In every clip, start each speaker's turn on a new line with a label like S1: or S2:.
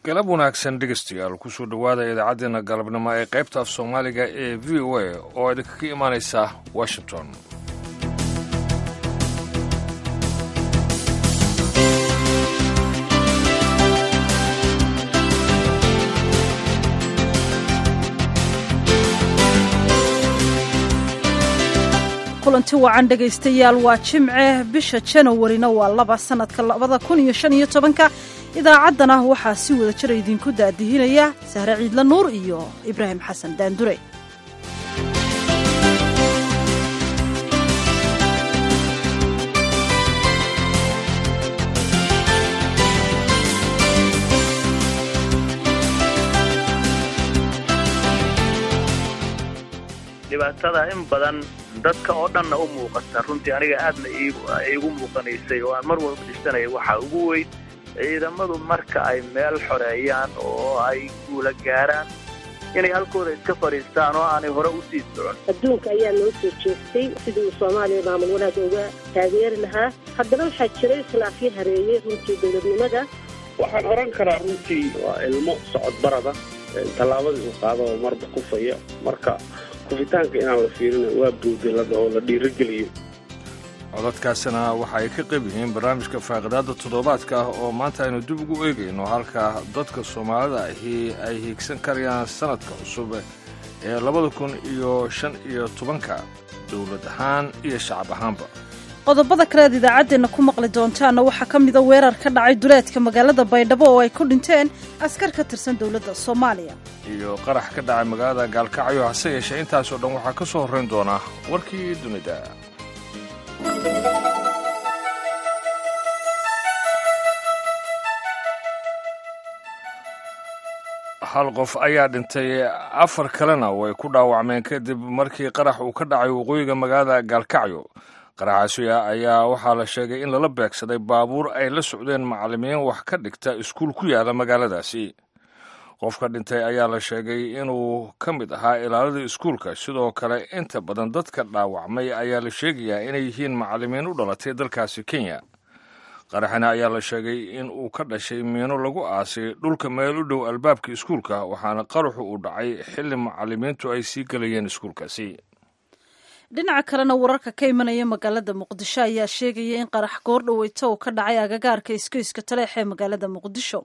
S1: galab wanaagsan dhegeystayaal kusoo dhowaada idaacaddeenna galabnimo ee qaybta af soomaaliga ee v o a oo idinkaga imaanaysa washington
S2: kulanti wacan dhegaystayaal waa jimce bisha janawarina waa laba sannadka labada kun iyo shan iyo tobanka idaacaddana waxaa si wada jira idinku daadihinaya sahre ciidla nuur iyo ibraahim xasan daandure
S3: dhibaatada in badan dadka oo dhanna u muuqata runtii aniga aadna iigu muuqanaysay oo aan mar walba dhisanaya waxaa ugu weyn ciidamadu marka ay meel xoreeyaan oo ay guula gaaraan inay halkooda iska fadhiistaan oo aanay hore u sii socon
S4: adduunka ayaa noo soo jeestay sidii uu soomaaliya maamul wanaag uga taageeri lahaa haddana waxaa jiray khilaafyo hareeyey runtii dowladnimada
S5: waxaan odhan karaa runtii waa ilmo socod barada tallaabadii uu qaado oo marba kufaya marka kufitaanka inaan la fiirina waa buudilada oo la dhiirogeliyo
S1: codadkaasina waxa ay ka qayb yihiin barnaamijka faaqidaadda toddobaadka ah oo maanta aynu dib ugu eegayno halka dadka soomaalida ahi ay hiigsan karayaan sannadka cusub ee labada kun iyo shan iyo tobanka dowlad ahaan iyo shacab ahaanba
S2: qodobada kale aad idaacaddeenna ku maqli doontaanna waxaa ka mida weerar ka dhacay duleedka magaalada baydhabo oo ay ku dhinteen askar ka tirsan dowladda soomaaliya
S1: iyo qarax ka dhacay magaalada gaalkacyo hase yeeshee intaasoo dhan waxaa ka soo horrayn doonaa warkii dunida hal qof ayaa dhintay afar kalena way ku dhaawacmeen kadib markii qarax uu ka dhacay waqooyiga magaalada gaalkacyo qaraxaasi ayaa waxaa la sheegay in lala beegsaday baabuur ay la socdeen macallimiin wax ka dhigta iskuul ku yaala magaaladaasi qofka dhintay ayaa la sheegay inuu ka mid ahaa ilaaladii iskuulka sidoo kale inta badan dadka dhaawacmay ayaa la sheegayaa inay yihiin macallimiin u dhalatay dalkaasi kenya qaraxina ayaa la sheegay in uu ka dhashay miino lagu aasay dhulka meel u dhow albaabka iskuulka waxaana qaraxu uu dhacay xilli macallimiintu ay sii gelayeen iskuulkaasi
S2: dhinaca kalena wararka ka imanaya magaalada muqdisho ayaa sheegaya in qarax goordhaweyto uu ka dhacay agagaarka iskoyska taleex ee magaalada muqdisho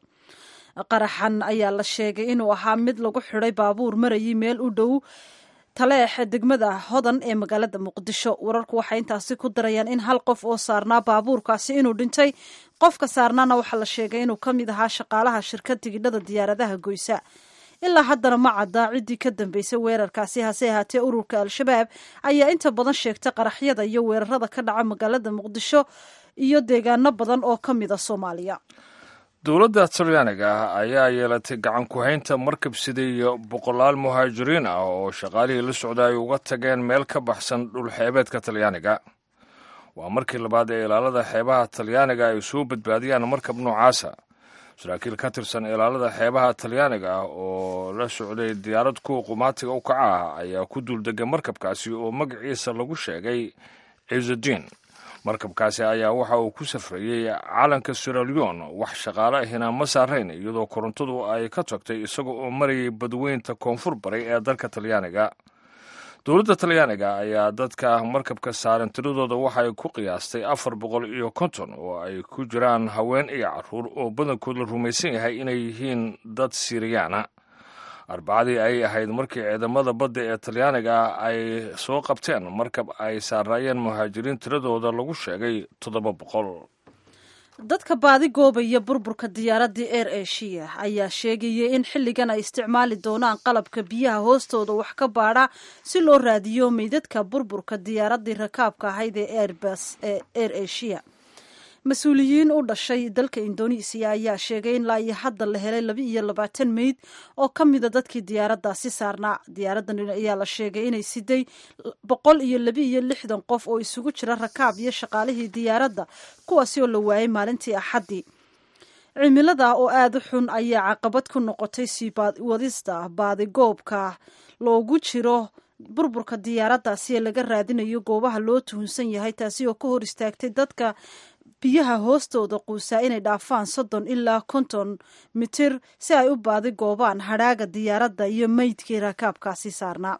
S2: qaraxan ayaa la sheegay inuu ahaa mid lagu xidhay baabuur marayay meel u dhow taleex degmada hodan ee magaalada muqdisho wararku waxay intaasi ku darayaan in hal qof oo saarnaa baabuurkaasi inuu dhintay qofka saarnaana waxaa la sheegay inuu ka mid ahaa shaqaalaha shirkad tigidhada diyaaradaha goysa ilaa haddana ma caddaa ciddii ka dambeysay weerarkaasi hase ahaatee ururka al-shabaab ayaa inta badan sheegtay qaraxyada iyo weerarada ka dhaca magaalada muqdisho iyo deegaano badan oo ka mida soomaaliya
S1: dowladda talyaaniga ah ayaa yeelatay gacan ku-haynta markab siday boqolaal muhaajiriin ah oo shaqaalihii la socda ay uga tageen meel ka baxsan dhulxeebeedka talyaaniga waa markii labaad ee ilaalada xeebaha talyaaniga ay soo badbaadiyaan markab noocaasa saraakiil ka tirsan ilaalada xeebaha talyaaniga ah oo la socday diyaarad kuwa qumaatiga u kaca ah ayaa ku duuldegay markabkaasi oo magaciisa lagu sheegay ciisuddiin markabkaasi ayaa waxa uu ku safrayey calanka siralion wax shaqaale ahina ma saarayn iyadoo korontadu ay ka tagtay isaga oo marayay badweynta koonfur baray ee dalka talyaaniga dowladda talyaaniga ayaa dadka markabka saaran tiradooda waxay ku qiyaastay afar boqol iyo konton oo ay ku jiraan haween iyo caruur oo badankood la rumaysan yahay inay yihiin dad siriyaana arbacadii ay ahayd markii ciidamada badda ee talyaaniga ay soo qabteen markab ay saaraayeen muhaajiriin tiradooda lagu sheegay toddoba boqol
S2: dadka baadi goobaya burburka diyaaraddii eir eshiya ayaa sheegaya in xilligan ay isticmaali doonaan qalabka biyaha hoostooda wax ka baadha si loo raadiyo meydadka burburka diyaaraddii rakaabka ahayd ee airbus ee eir eshiya mas-uuliyiin u dhashay dalka indonesiya ayaa sheegay in laa iyo hadda la helay laba iyo labaatan meyd oo ka mida dadkii diyaaraddaasi saarnaa diyaaraddan ayaa la sheegay inay siday boqol iyo laba iyo lixdan qof oo isugu jira rakaab iyo shaqaalihii diyaaradda kuwaasi oo la waayay maalintii axaddii cimilada oo aada u xun ayaa caqabad ku noqotay sii wadista baadigoobka loogu jiro burburka diyaaraddaasi ee laga raadinayo goobaha loo tuhunsan yahay taasi oo ka hor istaagtay dadka biyaha hoostooda quusaa inay dhaafaan soddon ilaa konton mitir si ay u baadi goobaan hadhaaga diyaaradda iyo meydkii rakaabkaasi saarnaa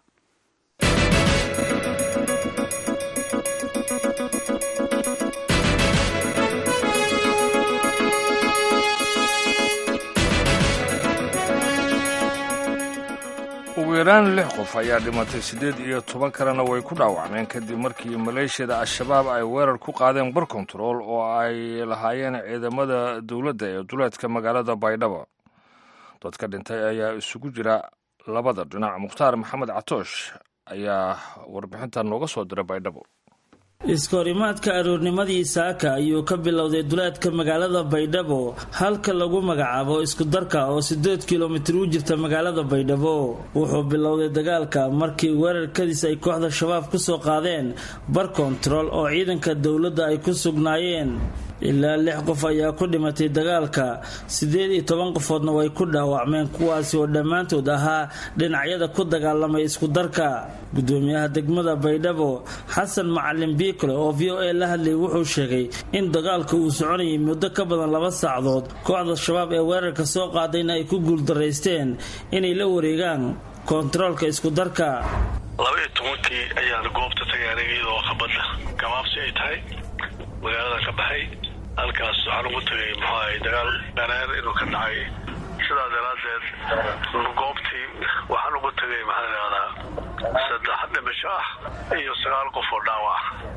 S1: ugu yaraan lix qof ayaa dhimatay siddeed iyo toban kalena way ku dhaawacmeen kadib markii maleeshiyada al-shabaab ay weerar ku qaadeen bar kontarool oo ay lahaayeen ciidamada dowladda ee duleedka magaalada baydhabo dadka dhintay ayaa isugu jira labada dhinac mukhtaar maxamed catoosh ayaa warbixintan nooga soo diray baydhabo
S6: iskahorimaadka aroornimadii saaka ayuu ka bilowday duleedka magaalada baydhabo halka lagu magacaabo iskudarka oo sideed kilomitir u jirta magaalada baydhabo wuxuu bilowday dagaalka markii weerarkadiis ay kooxda shabaab kusoo qaadeen bar kontarool oo ciidanka dowladda ay ku sugnaayeen ilaa lix qof ayaa ku dhimatay dagaalka siddeed iyo toban qofoodna way ku dhaawacmeen kuwaasi oo dhammaantood ahaa dhinacyada ku dagaalamay iskudarka gudoomiyaha degmada baydhabo xasan macalin biikole oo v o a la hadlayay wuxuu sheegay in dagaalka uu soconayay muddo ka badan laba saacdood kooxda shabaab ee weerarka soo qaadayna ay ku guuldaraysteen inay la wareegaan kontaroolka iskudarka
S7: labaiyo tobankii ayaan goobta tagay aniga iyadoo qabadda gabaabsi ay tahay magaalada ka baxay halkaas waxaan ugu tagay muxuu ahay dagaal dhareer inuu ka dhacay sidaa daraaddeed goobtii waxaan ugu tagay maxaa layihahdaa saddex dhimasho ah iyo sagaal qof oo dhaawac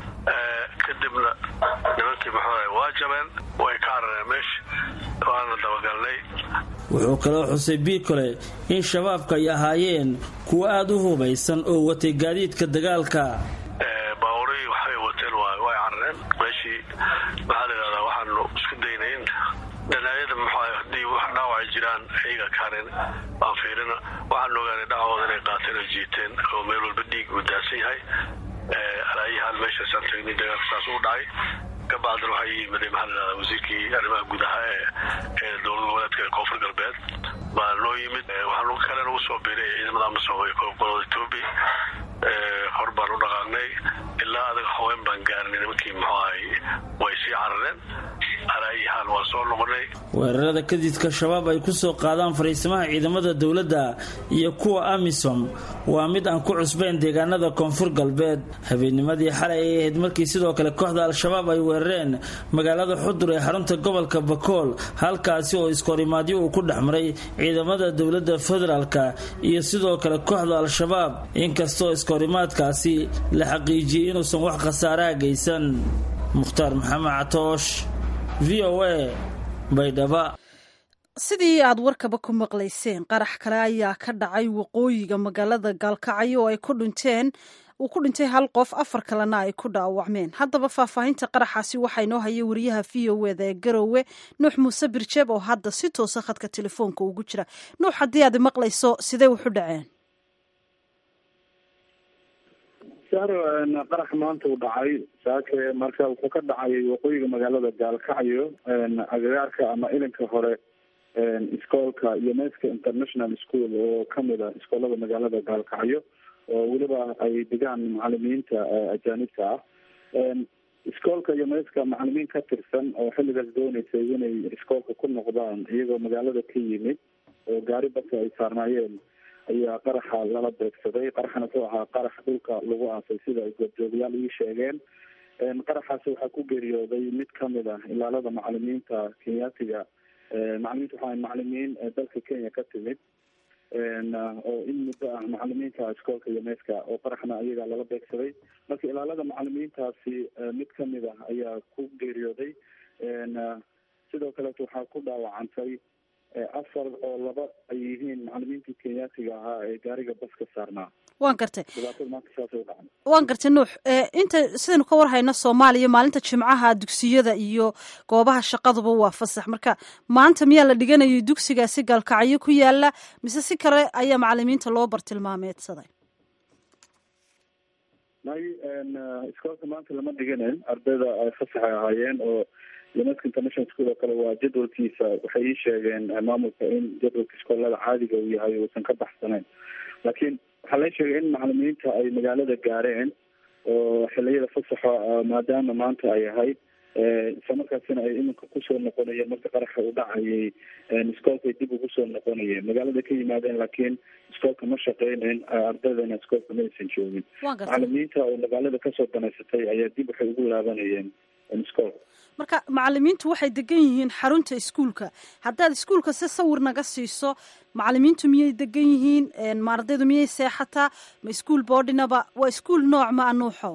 S7: kadibna nimankii muxuu ahay waa jabeen way ka carareen meesha waana dabagalnay
S6: wuxuu kaloo xusay biikole in shabaabka ay ahaayeen kuwo aada u hubaysan oo watay gaadiidka dagaalka
S7: baaburii waxay wateen way carareen meeshii maxaa layihahdaa waxaanu isku daynay in dhanaayada muxuu haddii wax dhaawacay jiraan ayaga kaareen baan fiirina waxaan ogaanay dhacooda inay qaateen oo jiiteen oo meel walba dhiig uu daadsan yahay alaayahaan meeshaasaan tagnay dagaalka saas u dhacay kabacdina waxaa ii yimiday maxaa layihahdaa wasiirkii arrimaha gudaha ee ee dowlad goboleedka koonfur galbeed baa noo yimid waxaan kalen ugu soo biiray ciidamada amasom ee gobolada etoobiya hor baan u dhaqaaqnay ilaa adaga haween baan gaarnay nimankii muxuu ahay way sii carareen alaayahaan waan soo noqonay
S6: weerarada kadidka shabaab ay kusoo qaadaan fariisimaha ciidamada dowladda iyo kuwa amisom waa mid aan ku cusbayn deegaanada koonfur galbeed habeennimadii xalay ay ahayd markii sidoo kale kooxda al-shabaab ay weerareen magaalada xudur ee xarunta gobolka bakool halkaasi oo iskahorimaadyo uu ku dhex maray ciidamada dowladda federaalka iyo sidoo kale kooxda al-shabaab inkastoo iskahorimaadkaasi la xaqiijiyey inuusan wax khasaaraha geysan mukhtaar maxamed catoosh v o a baydhaba
S2: sidii aad warkaba ku maqlayseen qarax kale ayaa ka dhacay waqooyiga magaalada gaalkacyo oo ay ku dhinteen uu ku dhintay hal qof afar kalena ay ku dhaawacmeen haddaba faahfaahinta qaraxaasi waxaa inoo hayay wariyaha v o eda ee garowe nuux muuse birjeeb oo hadda si toosa khadka telefoonka ugu jira nuux haddii aad maqlayso sidee wuxu dhaceen
S8: saaro qarax maanta uu dhacay saake marka wuxuu ka dhacay waqooyiga magaalada gaalkacyo agagaarka ama ilinka hore iskoolka unesco international school oo kamid a iskoolada magaalada gaalkacyo oo weliba ay degaan macalimiinta ajaanibka ah iskoolka unesco macalimiin ka tirsan oo xilligaas dooneysay inay iskoolka ku noqdaan iyagoo magaalada ka yimid oo gaari badka ay saarnaayeen ayaa qaraxa lala beegsaday qaraxana wuxuu ahaa qarax dhulka lagu aasay sida ay goobjoogayaal ii sheegeen qaraxaasi waxaa ku geeriyooday mid kamid ah ilaalada macalimiinta kenyaatiga macalimiinta waxaa macalimiin dalka kenya ka timid oo in muddo ah macalimiinta iskoolka uneska oo qaraxna ayagaa lala beegsaday marka ilaalada macalimiintaasi mid kamid ah ayaa ku geeriyooday sidoo kaleeto waxaa ku dhaawacantay afar oo laba ay yihiin macalimiintii kenyaatiga ahaa ee gaariga baska saarnaa
S2: waan gartay
S8: dhibaatada maanta saasay u dhacday
S2: waan gartay nuux inta sidaynu ka war hayno soomaaliya maalinta jimcaha dugsiyada iyo goobaha shaqaduba waa fasax marka maanta miyaa la dhiganayay dugsigaasi gaalkacyo ku yaala mise si kale ayaa macalimiinta loo bartilmaameedsaday
S8: may iskoolka maanta lama dhiganen ardayda fasaxay ahaayeen oo unesco international school oo kale waa jadwalkiisa waxay ii sheegeen maamulka in jadwalka iskoolada caadiga uu yahay uusan ka baxsanayn laakiin waxaa la sheegay in macalimiinta ay magaalada gaareen oo xiliyada fasaxa maadaama maanta ay ahayd islamarkaasina ay iminka kusoo noqonayeen marka qaraxa uu dhacayay iskoolkay dib ugu soo noqonayeen magaalada ka yimaadeen laakiin iskoolka ma shaqeynayn ardaydana iskoolka ma aysan joogin macalimiinta oo magaalada kasoo danaysatay ayaa dib waxay ugu laabanayeen iskoolka
S2: marka macalimiintu waxay degan yihiin xarunta iskuulka haddaad iskuulka si sawir naga siiso macalimiintu miyay degan yihiin ma ardaydu miyay seexataa ma iskuol boodhinaba waa iskuol nooc ma anuuxo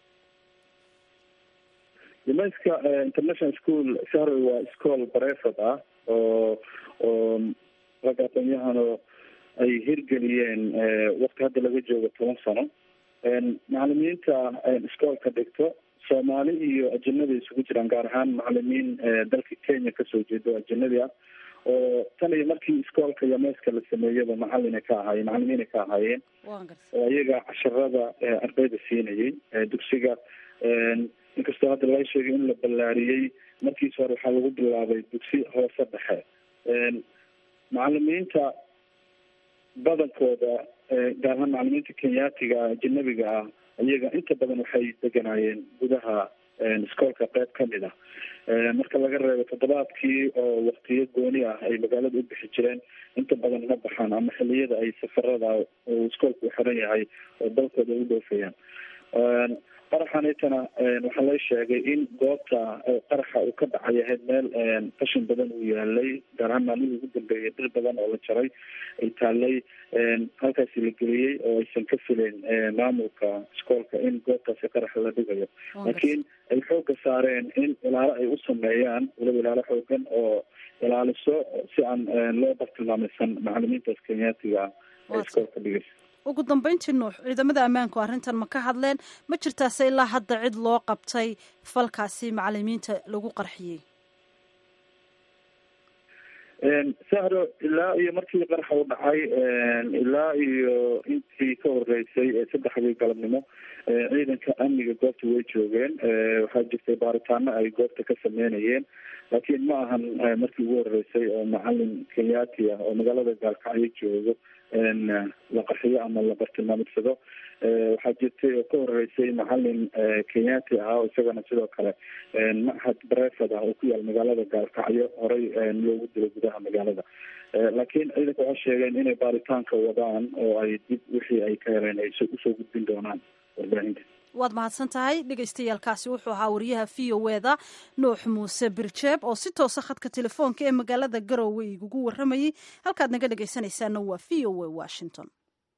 S8: nimanska international school sahrow waa iskool bareefad ah oo oo rag aqoon-yahano ay hirgeliyeen wakti hadda laga joogo toban sano macalimiinta iskoolka dhigto soomaali iyo ajanabi isugu jiraan gaar ahaan macalimiin dalka kenya kasoo jeeda oo ajanabi ah oo tan iyo markii iskoolka yameeska la sameeyaba macalina ka ahaayeen macalimiina ka ahaayeen oo iyaga casharada ardayda siinayay dugsiga inkastoo hadda laga sheegay in la ballaariyey markiis hore waxaa lagu bilaabay dugsi hoose dhexe macalimiinta badankooda gaar ahaan macalimiinta kenyaatiga ajanabiga ah iyaga inta badan waxay deganaayeen gudaha iskoolka qeyb kamid ah marka laga reebo toddobaadkii oo waktiyo gooni ah ay magaalada u bixi jireen inta badan ma baxaan ama xiliyada ay safarada uu iskoolka u xiran yahay oo dalkooda u dhoofayaan qaraxanitana waxaa la sheegay in goobta qaraxa uu ka dhacay ahayd meel qashin badan uu yaalay gaar ahaan maalmihii ugu dambeeyay dhir badan oo la jaray ay taalay halkaasi la geliyey oo aysan ka fileen maamulka iskoolka in goobtaasi qaraxa la dhigayo laakiin ay xoogga saareen in ilaalo ay u sameeyaan waliba ilaalo xoogan oo ilaaliso si aan loo bartilmaamaysan macalimiintaas kenyaatiga ah ee iskoolka dhigaysa
S2: ugu dambeyntii nuux ciidamada ammaanku arrintan ma ka hadleen ma jirtaase ilaa hadda cid loo qabtay falkaasi macalimiinta lagu qarxiyey
S8: sahro ilaa iyo markii qaraxa u dhacay ilaa iyo intii ka horeysay saddexdii galabnimo ciidanka amniga goobta way joogeen waxaa jirtay baaritaano ay goobta ka sameynayeen laakiin ma ahan markii ugu horeysay oo macalin kenyaati ah oo magaalada gaalkacyo joogo la qarxiyo ama la bartilmaamidsado waxaa jirtay oo ka horeysay macalin kenyaati ah oo isagana sidoo kale machad bareefad ah oo ku yaal magaalada gaalkacyo horey loogu dilo gudaha magaalada laakiin ciidanka waxay sheegeen inay baaritaanka wadaan oo ay dib wixii ay ka heleen ay usoo gudbin doonaan warbaahinta
S2: waad mahadsan tahay dhagaystayaalkaasi wuxuu ahaa wariyaha v o eda nuux muuse birjeeb oo si toosa khadka telefoonka ee magaalada garowe igugu waramayey halkaad naga dhegaysanaysaana waa v o a washington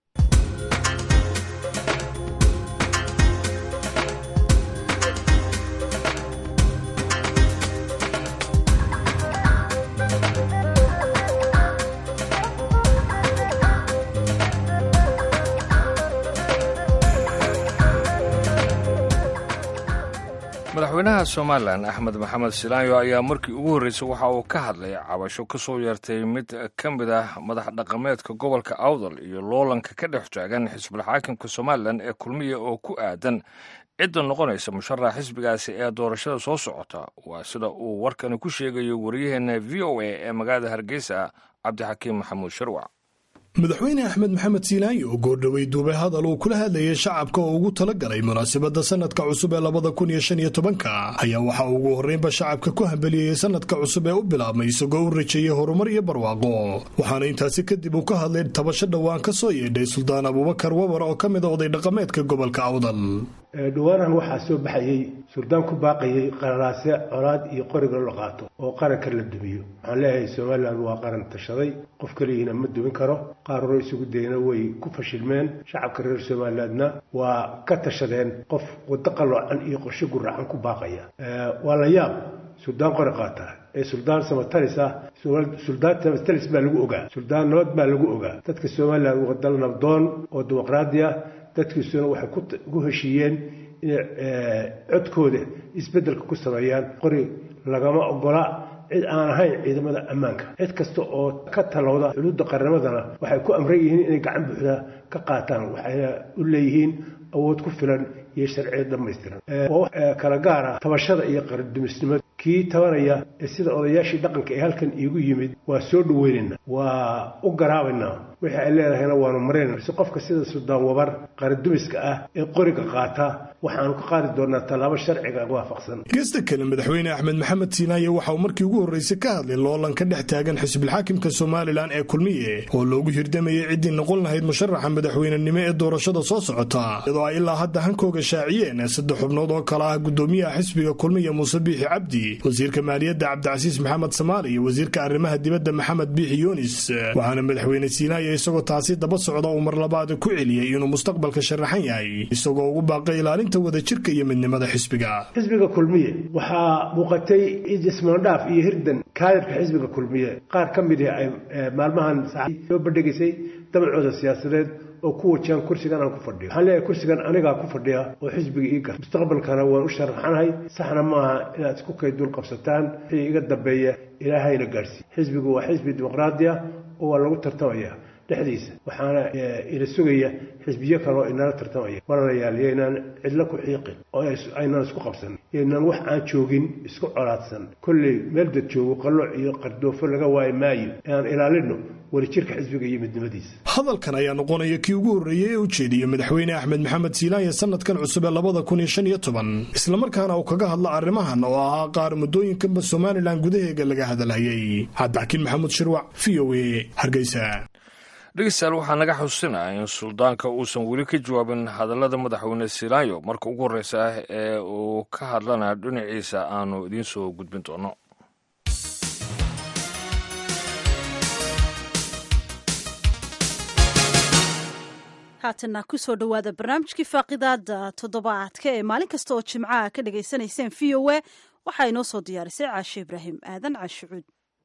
S1: madaxweynaha somalilan axmed maxamed silaanyo ayaa markii ugu horreysay waxa uu ka hadlay cabasho ka soo yeertay mid ka mid ah madax dhaqameedka gobolka awdal iyo loolanka ka dhex taagan xisbul xaakimka somalilan ee kulmiya oo ku aadan cidda noqonaysa musharax xisbigaasi ee doorashada soo socota waa sida uu warkani ku sheegayo waryaheena v o a ee magaalada hargeysa cabdixakiim maxamuud sharwac
S9: madaxweyne axmed maxamed siilaayi oo goordhowey duubay hadal uu kula hadlayay shacabka oo ugu talagalay munaasabadda sanadka cusub ee labada kun iyo shan iyo tobanka ayaa waxaa ugu horreynba shacabka ku hambeliyeyey sanadka cusub ee u bilaabmay isagoo u rajeeyey horumar iyo barwaaqo waxaana intaasi kadib uu ka hadlay tabasho dhowaan ka soo yeedhay suldaan abuubakar wabar oo ka mid a oday dhaqameedka gobolka awdal
S10: dhawaanahan waxaa soo baxayey suldaan ku baaqayey qararaase colaad iyo qoriga la qaato oo qaranka la dumiyo waxaan leeyahay somalilan waa qaran tashaday qof keligiina ma dumin karo qaar hore isugu dayna way ku fashilmeen shacabka reer somalilandna waa ka tashadeen qof waddo qaloocan iyo qorshe guracan ku baaqaya waa la yaab suldaan qori qaata ee suldaan samatalis ah suldaan samatalis baa lagu ogaa suldaan nabad baa lagu ogaa dadka somalilan waa dal nabdoon oo dimuqraadi ah dadkiisuna waxay ku heshiiyeen inay codkooda isbeddelka ku sameeyaan qori lagama ogola cid aan ahayn ciidamada ammaanka cid kasta oo ka talowda xuduudda qarnimadana waxay ku amran yihiin inay gacan buuxda ka qaataan waxayna u leeyihiin awood ku filan iyo sharciyad dhammaystiran waa kala gaara tabashada iyo qarandumisnimada kii tabanaya ee sida odayaashii dhaqanka ee halkan iigu yimid waa soo dhaweynayna waa u garaabaynaa wixii ay leedahayna waanu maraynaa si qofka sida suldaan wabar qarandumiska ah ee qoriga qaata waxaanu ka qaadi doonaa tallaabo sharciga waafaqsan
S9: geesta kale madaxweyne axmed maxamed siinaaye waxa uu markii ugu horreysay ka hadlay loolan ka dhex taagan xisbilxaakimka somalilan ee kulmiye oo loogu hirdamayay ciddii noqon lahayd musharaxa madaxweynenimo ee doorashada soo socota iyadoo ay ilaa hadda hankooga shaaciyeen saddex xubnood oo kale ah gudoomiyaha xisbiga kulmiye muuse biixi cabdi wasiirka maaliyadda cabdicasiis maxamed samaali iyo wasiirka arrimaha dibadda maxamed biixi yunis waxaana madaxweyne siinaaye isagoo taasi daba socda uu mar labaad ku celiyey inuu mustaqbalka sharaxan yahay isagoo ugu baaqay ilaalinta wadajirka iyo midnimada xisbiga
S10: xisbiga kulmiye waxaa muuqatay ismaandhaaf iyo hirdan kaadirka xisbiga kulmiye qaar ka mid ah ay maalmahan soo bandhigaysay dabacooda siyaasadeed oo ku wajahan kursigan aan ku fadhiyo waxaan leeyahay kursigan anigaa ku fadhiya oo xisbiga ii gar mustaqbalkana waan u sharaxanahay saxna maaha inaad isku kay dul qabsataan wixii iga dambeeya ilaahayna gaadhsiiy xisbigu waa xisbi dimuqraadi ah oo waa lagu tartamaya dhexdiisa waxaana ina sugaya xisbiyo kale oo inala tartamaya walaalayaal yaynaan cidlo ku xiiqin oo aynaan isku qabsan yaynaan wax aan joogin isku colaadsan kolley meel dad joogo qalooc iyo qardoofo laga waayi maayo inaan ilaalino wadajirka xisbiga iyo midnimadiisa
S9: hadalkan ayaa noqonaya kii ugu horreeyey ee u jeediyey madaxweyne axmed maxamed siilaanya sanadkan cusub ee labada kun iyo shan iyo toban islamarkaana uu kaga hadla arrimahan oo ahaa qaar muddooyinkanba somalilan gudaheega laga hadalhayay cabdixakiin maxamuud shirwac v o a hargeysa
S1: dhegeystayaal waxaa naga xusinaa in suldaanka uusan weli ka jawaabin hadallada madaxweyne silaanyo marka ugu horreysa ah ee uu ka hadlana dhinaciisa aanu idiin soo gudbin doono
S2: haatana kusoo dhowaada barnaamijkii faaqidaada toddobaadka ee maalin kasta oo jimcaha ka dhagaysanayseen v o a waxaa inoo soo diyaarisay caashe ibraahim aadan caashicuud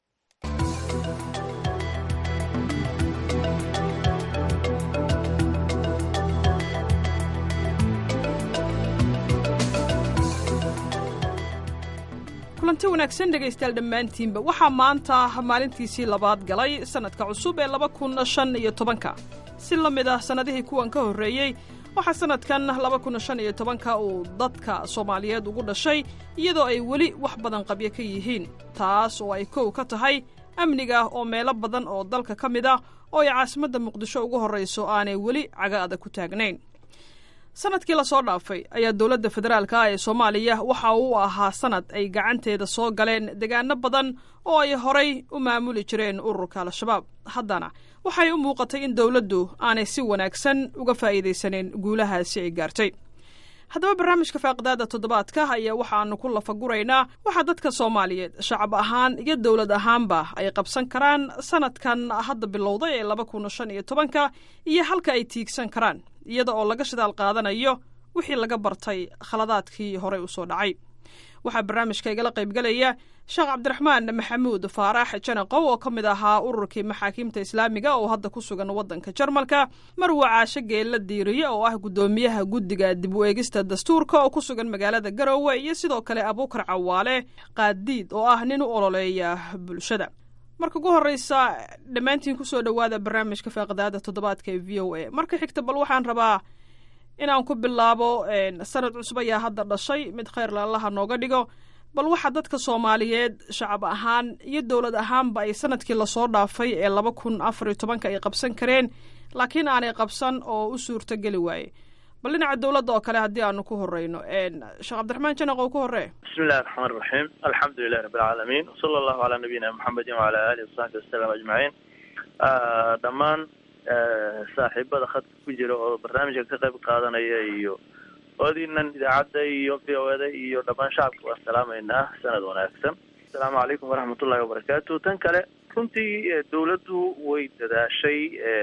S11: kulanti wanaagsan dhegaystayaal dhammaantiinba waxaa maanta maalintiisii labaad galay sannadka cusub ee laba kun shan iyo tobanka si la mid ah sannadihii kuwan ka horreeyey waxaa sannadkan laba kun shan iyo tobanka uu dadka soomaaliyeed ugu dhashay iyadoo ay weli wax badan qabyo ka yihiin taas oo ay kow ka tahay amniga oo meelo badan oo dalka ka mid ah oo ay caasimadda muqdisho ugu horrayso aanay weli caga adag ku taagnayn sanadkii lasoo dhaafay ayaa dowladda federaalka ah ee soomaaliya waxa uu ahaa sanad ay gacanteeda soo galeen degaano badan oo ay horay u maamuli jireen ururka al-shabaab haddana waxay u muuqatay in dowladdu aanay si wanaagsan uga faa'iidaysaneyn guulahaasi ay gaartay haddaba barnaamijka faaqidaada toddobaadka ayaa waxaanu ku lafaguraynaa waxaa dadka soomaaliyeed shacab ahaan iyo dowlad ahaanba ay qabsan karaan sanadkan hadda bilowday ee laba kun shan iyo tobanka iyo halka ay tiigsan karaan iyada oo laga shidaal qaadanayo wixii laga bartay khaladaadkii horey u soo dhacay waxaa barnaamijka igala qaybgelaya sheekh cabdiraxmaan maxamuud faarax janaqow oo ka mid ahaa ururkii maxaakiimta islaamiga oo hadda ku sugan waddanka jarmalka marwa caashe geella diiriye oo ah guddoomiyaha guddiga dib u eegista dastuurka oo ku sugan magaalada garowe iyo sidoo kale abuukar cawaale qaadiid oo ah nin u ololeeya bulshada marka ugu horreysa dhammaantiin kusoo dhowaada barnaamijka faaqidaada toddobaadka ee v o a marka xigta bal waxaan rabaa inaan ku bilaabo sanad cusub ayaa hadda dhashay mid khayrla allaha nooga dhigo bal waxaa dadka soomaaliyeed shacab ahaan iyo dowlad ahaanba ay sanadkii lasoo dhaafay ee laba kun afar iyo tobanka ay qabsan kareen laakiin aanay qabsan oo u suurto geli waaye bal dhinaca dowladda oo kale haddii aanu ku horeyno sheekh cabdiraxmaan janaq oo ku horee
S3: bismi illahi raxmaan raxiim alxamdu lilahi rabbi alcaalamiin wsala allahu calaa nabiyina muxamedin wacala aalihi wasaxbi wasalam ajmaciin dhammaan saaxiibada khadka ku jira oo barnaamijka ka qayb qaadanaya iyo oodiinan idaacadda iyo v o eda iyo dhammaan shacabka waan salaamaynaa sanad wanaagsan asalaamu calaykum waraxmatullahi wabarakaatu tan kale runtii dawladdu way dadaashay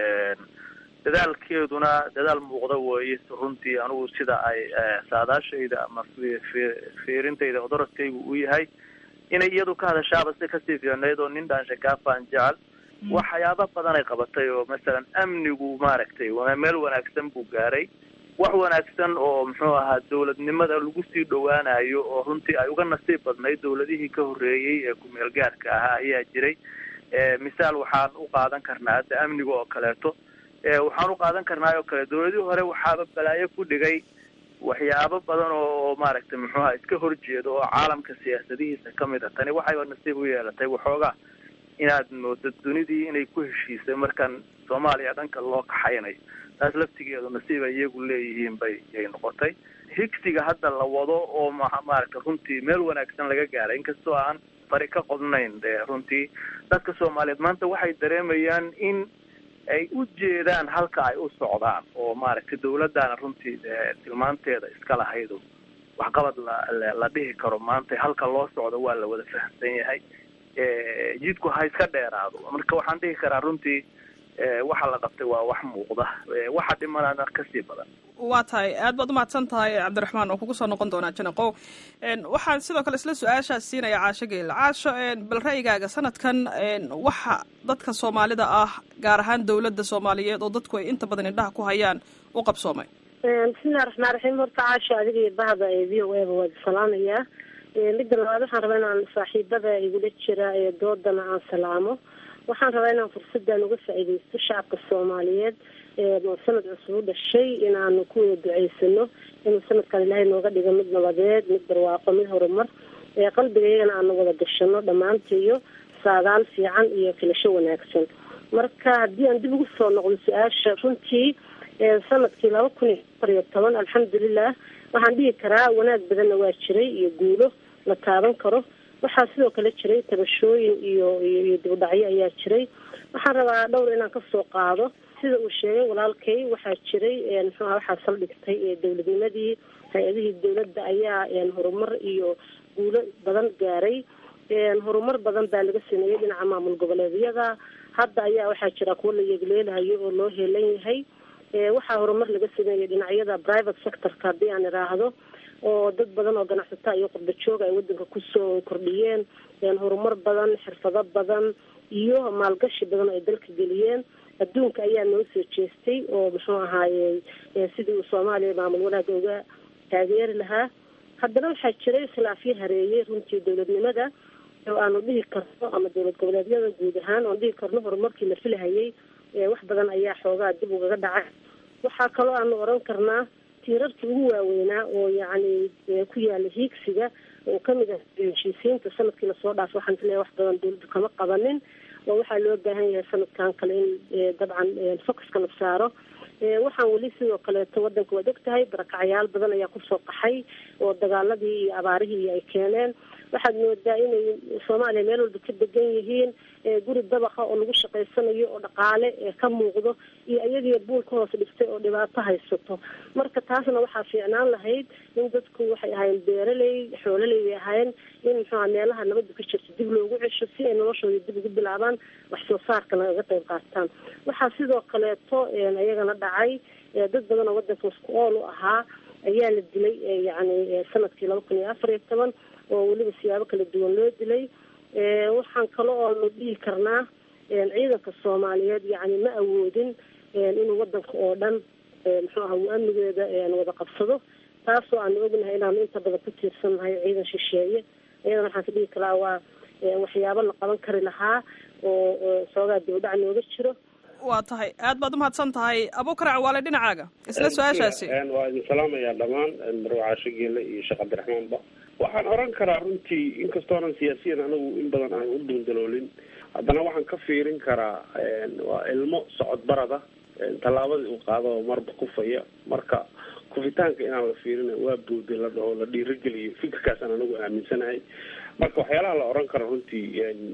S3: dadaalkeeduna dadaal muuqda weeye runtii anigu sida ay saadaashayda ama fiirintayda odoradkaygu u yahay inay iyadu ka hadashaaba si kasii fiicnayd oo nin dhaanshakaafaan jecel waxyaaba badan ay qabatay oo masalan amnigu maaragtay meel wanaagsan buu gaaray wax wanaagsan oo muxuu ahaa dawladnimada lagu sii dhowaanayo oo runtii ay uga nasiib badnayd dawladihii ka horreeyey ee ku-meel gaarka ahaa ayaa jiray misaal waxaan u qaadan karnaa hadda amniga oo kaleeto waxaan u qaadan karnaa oo kale dawladihii hore waxaaba balaayo ku dhigay waxyaabo badan oo maaragtay muxuuha iska horjeedo oo caalamka siyaasadihiisa kamid a tani waxayba nasiib u yeelatay waxoogaa inaad moodo dunidii inay ku heshiisay markan soomaaliya dhanka loo kaxaynayo taas laftigeedu nasiib ay iyagu leeyihiin bay yay noqotay higsiga hadda la wado oo maaragta runtii meel wanaagsan laga gaaray inkastoo aan fari ka qodnayn de runtii dadka soomaaliyeed maanta waxay dareemayaan in ay u jeedaan halka ay u socdaan oo maaragtay dawladdaana runtii tilmaanteeda iska lahaydo waxqabad la la dhihi karo maanta halka loo socdo waa la wada fahamsan yahay jidku ha iska dheeraado marka waxaan dhihi karaa runtii waxa la qabtay waa wax muuqda waxa dhimanaana kasii badan
S11: waa tahay aad baad umahadsan tahay cabdiraxmaan oo kugu soo noqon doonaa janaqow waxaan sidoo kale isla su-aashaas siinaya caasho geela caasho bal ra'yigaaga sanadkan waxa dadka soomaalida ah gaar ahaan dowladda soomaaliyeed oo dadku ay inta badan indhaha ku hayaan u qabsoomay
S4: bismillahi raxmaan raxiim horta caasho adiga iyo bahda ee v o eba waad salaamayaa midda labaad waxaan rabaa inaan saaxiibada igula jira ee doodana aan salaamo waxaan rabaa inaan fursadan uga faa'iidaysto shacabka soomaaliyeed oo sanad cusub u dhashay inaanu ku wada duceysano inuu sanadkan ilaahay nooga dhigo mid nabadeed mid barwaaqo mid horumar qalbiga iyagana aanu wada gashano dhammaantiiyo saadaal fiican iyo filasho wanaagsan marka haddii aan dib ugu soo noqdo su-aasha runtii sanadkii laba kun iyo afar iyo toban alxamdulilah waxaan dhihi karaa wanaag badanna waa jiray iyo guulo la taaban karo waxaa sidoo kale jiray tabashooyin iyo iyo dibudhacyo ayaa jiray waxaan rabaa dhowr inaan kasoo qaado sida uu sheegay walaalkay waxaa jiray muxuuha waxaa saldhigtay dowladnimadii hay-adihii dowladda ayaa horumar iyo guulo badan gaaray horumar badan baa laga sameeyey dhinaca maamul goboleedyada hadda ayaa waxaa jira kuwo la yeegleelahayo oo loo heelan yahay waxaa horumar laga sameeyey dhinacyada private sectorka haddii aan idhaahdo oo dad badan oo ganacsataa iyo qurba jooga ay wadanka kusoo kordhiyeen horumar badan xirfado badan iyo maalgashi badan oo ay dalka geliyeen adduunka ayaa noo soo jeestay oo muxuu ahaaye sidii uu soomaaliya maamul wanaaga uga taageeri lahaa haddana waxaa jiray khilaafyo hareeyey runtii dowladnimada oo aanu dhihi karno ama dowlad goboleedyada guud ahaan oan dhihi karno horumarkii la filahayay wax badan ayaa xoogaa dib ugaga dhacay waxaa kaloo aanu oran karnaa tiirarkii ugu waaweynaa oo yacni ku yaala hiigsiga oo kamid ah heshiisiinta sanadkii lasoo dhaafay waxaan isleeyahay wax badan dowladdu kama qabanin oo waxaa loo baahan yahay sanadkan kale in dabcan focuska la saaro waxaan weli sidoo kaleeto wadanka waad og tahay barakacyaal badan ayaa kusoo qaxay oo dagaaladii iyo abaarihii ay keeneen waxaad moodaa inay soomaaliya meel walba ka degan yihiin guri dabaqa oo lagu shaqaysanayo oo dhaqaale ka muuqdo iyo iyagii buul ka hoos dhigtay oo dhibaato haysato marka taasna waxaa fiicnaan lahayd in dadku waxay ahaayeen beeraley xoololey bay ahaayeen in muxuuha meelaha nabadda ka jirto dib loogu cesho si ay noloshooda dib ugu bilaabaan wax soo saarkana kaga qayb qaataan waxaa sidoo kaleeto iyagana dhacay dad badan oo wadanka isku ool u ahaa ayaa la dilay yacni sanadkii laba kun iyo afar iyo toban oo weliba siyaabo kala duwan loo dilay waxaan kale oonu dhihi karnaa ciidanka soomaaliyeed yacni ma awoodin inuu wadanka oo dhan muxuu aha uu amnigeeda wada qabsado taasoo aanu ognahay inaanu inta badan ku tiirsannahay ciidan shisheeye iyadana waxaan ka dhihi karaa waa waxyaabo la qaban kari lahaa oo soogaa dibadhac nooga jiro
S11: waa tahay aad baad umahadsan tahay abukarac waale dhinacaaga isla su-aashaasi
S5: waa idin salaamayaa dhammaan marwacaasho geele iyo sheekh cabdiraxmaanba waxaan oran karaa runtii inkastoonan siyaasiyan anagu in badan aan u duundaloolin haddana waxaan ka fiirin karaa waa ilmo socod barada tallaabadii uu qaado oo marba kufaya marka kufitaanka inaan la fiirin waa boodi la dhaho la dhiirageliyo fikirkaasaan anagu aaminsanahay marka waxyaalaha la oran karo runtii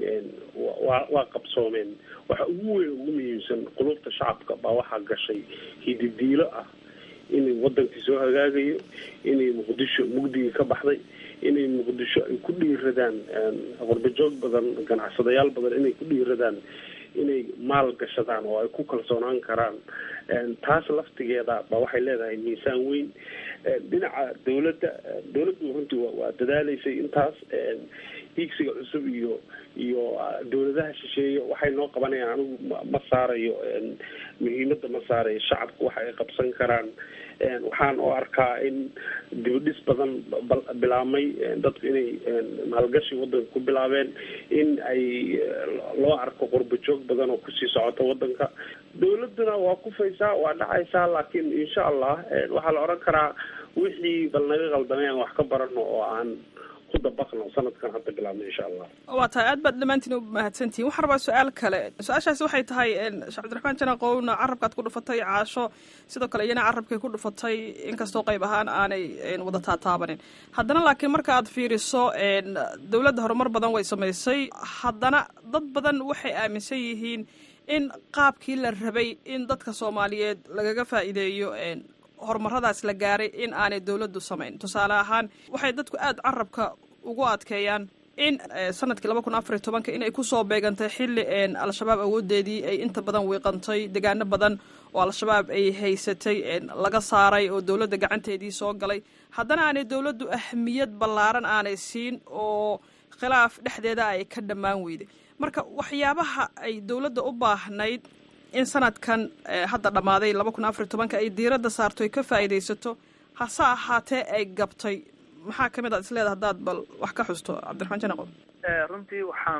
S5: waa waa qabsoomeen waxa ugu weyn ugu muhiimsan qulubta shacabka baa waxaa gashay hididiilo ah inay wadankii soo hagaagayo inay muqdisho mugdigii ka baxday inay muqdisho ay ku dhiiradaan qurbajoog badan ganacsadayaal badan inay ku dhiiradaan inay maal gashadaan oo ay ku kalsoonaan karaan taas laftigeeda ba waxay leedahay miisaan weyn dhinaca dawladda dawladdu runtii waa dadaaleysay intaas hiigsiga cusub iyo iyo dawladaha shisheeye waxay noo qabanayaan anigu ma saarayo muhiimada ma saarayo shacabku waxa ay qabsan karaan waxaan u arkaa in dibadhis badan bilaabmay dadku inay maalgashi wadanka ku bilaabeen in ay loo arko qurbajoog badan oo kusii socota wadanka dawladuna waa kufaysaa waa dhacaysaa laakiin insha allah waxaa la oran karaa wixii bal naga qaldamay aan wax ka barano oo aan ku dabaqno sanadkan hadda bilaabna insha allah
S11: waa tahay aad baad dhammaantiin u mahadsantihin waxaan rabaa su-aal kale su-aashaasi waxay tahay sheekh cabdiraxmaan janaqowna carabkaad ku dhufatay caasho sidoo kale iyana carabkay ku dhufatay inkastoo qayb ahaan aanay wada taataabanin haddana laakiin marka aad fiiriso dowladda horumar badan way samaysay haddana dad badan waxay aaminsan yihiin in qaabkii la rabay in dadka soomaaliyeed lagaga faa'iideeyo horumaradaas la gaaray in aanay dowladdu samayn tusaale ahaan waxay dadku aada carabka ugu adkeeyaan in sanadkii laba kun afariy tobanka inay kusoo beegantay xilli al-shabaab awoodeedii ay inta badan wiiqantay degaano badan oo al-shabaab ay haysatay laga saaray oo dowladda gacanteedii soo galay haddana aanay dowladdu ahmiyad ballaaran aanay siin oo khilaaf dhexdeeda ay ka dhammaan weyday marka waxyaabaha ay dowladda u baahnayd in sanadkan hadda dhammaaday laba kun afariy tobanka ay diiradda saarto ay ka faa'iidaysato hase ahaatee ay gabtay maxaa kamid aad isleedaha haddaad bal wax ka xusto cabdiraxmaan janaqo
S3: runtii waxaan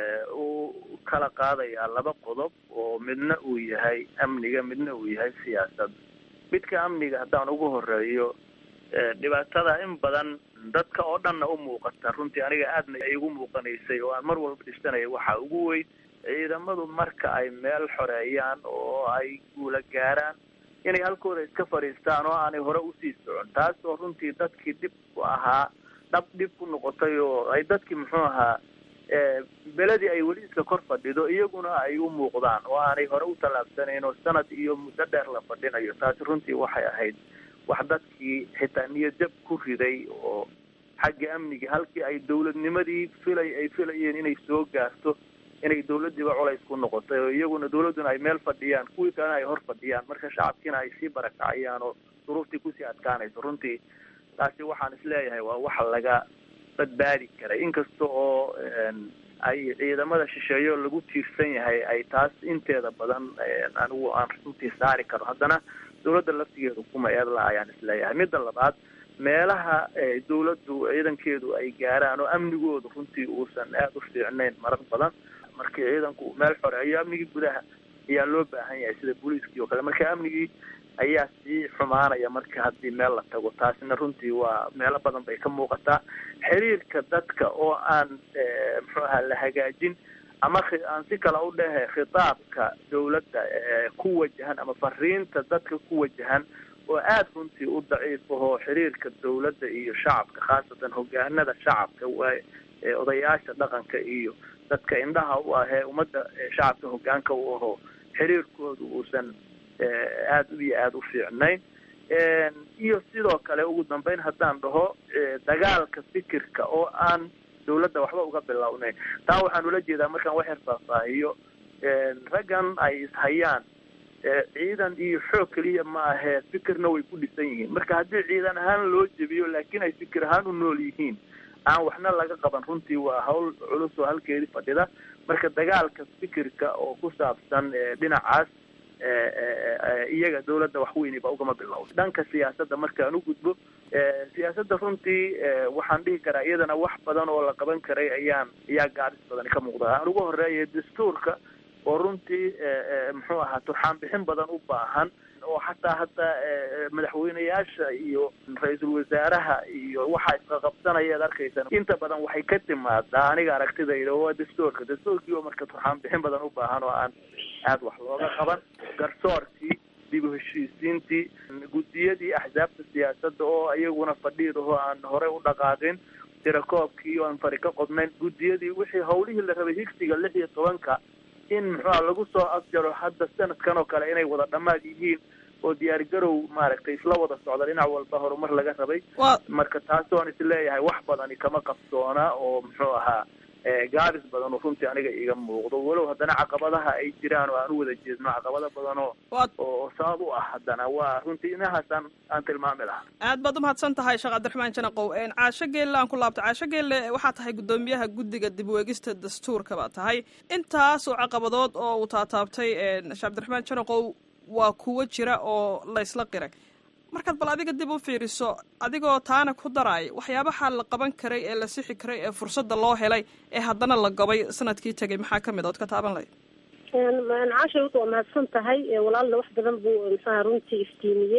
S3: u kala qaadayaa laba qodob oo midna uu yahay amniga midna uu yahay siyaasad midka amniga haddaan ugu horeeyo dhibaatada in badan dadka oo dhanna u muuqata runtii aniga aadna igu muuqanaysay oo aan mar walba dhisanaya waxaa ugu weyn ciidamadu marka ay meel xoreeyaan oo ay guula gaaraan inay halkooda iska fadhiistaan oo aanay hore usii socon taas oo runtii dadkii dhib ku ahaa dhab dhib ku noqotay oo ay dadkii muxuu ahaa beledii ay weli iska kor fadhido iyaguna ay u muuqdaan oo aanay hore u tallaabsanayn oo sanad iyo muddo dheer la fadhinayo taasi runtii waxay ahayd wax dadkii xitaa niyadjab ku riday oo xagga amniga halkii ay dawladnimadii filay ay filayeen inay soo gaarto inay dawladdiiba culays ku noqotay oo iyaguna dawladduna ay meel fadhiyaan kuwii kalena ay hor fadhiyaan marka shacabkiina ay sii barakacayaan oo duruuftii kusii adkaanayso runtii taasi waxaan isleeyahay waa wax laga badbaadi karay inkasta oo ay ciidamada shisheeyo lagu tiirsan yahay ay taas inteeda badan anigu aan runtii saari karo haddana dawladda laftigeedu kuma eedla ayaan isleeyahay midda labaad meelaha dawladdu ciidankeedu ay gaaraan oo amnigoodu runtii uusan aada u fiicnayn marar badan markii ciidanku meel xoreeyo amnigii gudaha ayaa loo baahan yahay sida booliiskii oo kale marka amnigii ayaa sii xumaanaya marka haddii meel la tago taasina runtii waa meelo badan bay ka muuqataa xiriirka dadka oo aan muxuu ahaa la hagaajin ama aan si kale u dhehe khitaabka dawladda ku wajahan ama fariinta dadka ku wajahan oo aada runtii u daciif ahoo xiriirka dawladda iyo shacabka khaasatan hogaanada shacabka odayaasha dhaqanka iyo dadka indhaha u ahee ummadda shacabka hogaanka u aho xiriirkoodu uusan aada iyo aada u fiicnayn iyo sidoo kale ugu dambeyn haddaan dhaho dagaalka fikirka oo aan dawladda waxba uga bilownayn taa waxaan ula jeedaa markaan wax yar faahfaahiyo raggan ay ishayaan ciidan iyo xoog keliya ma ahee fikirna way ku dhisan yihiin marka haddii ciidan ahaan loo jebiyo laakiin ay fikir ahaan u nool yihiin aan waxna laga qaban runtii waa hawl culus oo halkeedii fadhida marka dagaalka fikirka oo ku saabsan dhinacaas iyaga dawladda wax weyni ba ugama bilowda dhanka siyaasadda markaan u gudbo siyaasadda runtii waxaan dhihi karaa iyadana wax badan oo la qaban karay ayaan ayaa gaabis badan ka muuqda aan ugu horeeya dastuurka oo runtii muxuu ahaa turxaan bixin badan u baahan oo xataa hadda madaxweyneyaasha iyo ra-iisul wasaaraha iyo waxa isqaqabsanaya ad arkaysan inta badan waxay ka timaadaa aniga aragtidayda waa dastuurka dastuurkii oo marka turxaan bixin badan u baahan oo aan aada wax looga qaban garsoorkii dib u heshiisiintii guddiyadii axsaabta siyaasadda oo iyaguna fadhiidahoo aan horey u dhaqaaqin tirakoobkii oo aan fari ka qodnayn guddiyadii wixii hawlihii la rabay higsiga lix iyo tobanka in muxuuha lagu soo afjaro hadda sanadkan oo kale inay wada dhammaad yihiin oo diyaar garow maaragtay isla wada socda dhinac walba horumar laga rabay marka taas oon isleeyahay wax badani kama qabsoona oo muxuu ahaa gaabis badan oo runtii aniga iga muuqdo walow haddana caqabadaha ay jiraan oo aan u wada jeedno caqabado badan oo oo sabab u ah haddana waa runtii inahaasaan aan tilmaami lahaa
S11: aad baad umahadsan tahay sheekh cabdiraxmaan janaqow caasho geelle aan ku laabto caasho geelle waxaa tahay guddoomiyaha guddiga dib weegista dastuurka baa tahay intaasoo caqabadood oo uu taataabtay sheekh cabdiraxmaan janaqow waa kuwo jira oo laysla qiray markaad bal adiga dib u fiiriso adigoo taana ku daraay waxyaabaha la qaban karay ee la sixi karay ee fursadda loo helay ee haddana la gobay sanadkii tegay maxaa kamid ood ka taaban lahayd
S4: caasha waa mahadsan tahay walaalna wax badan buu mxuaha runtii iftiimiyey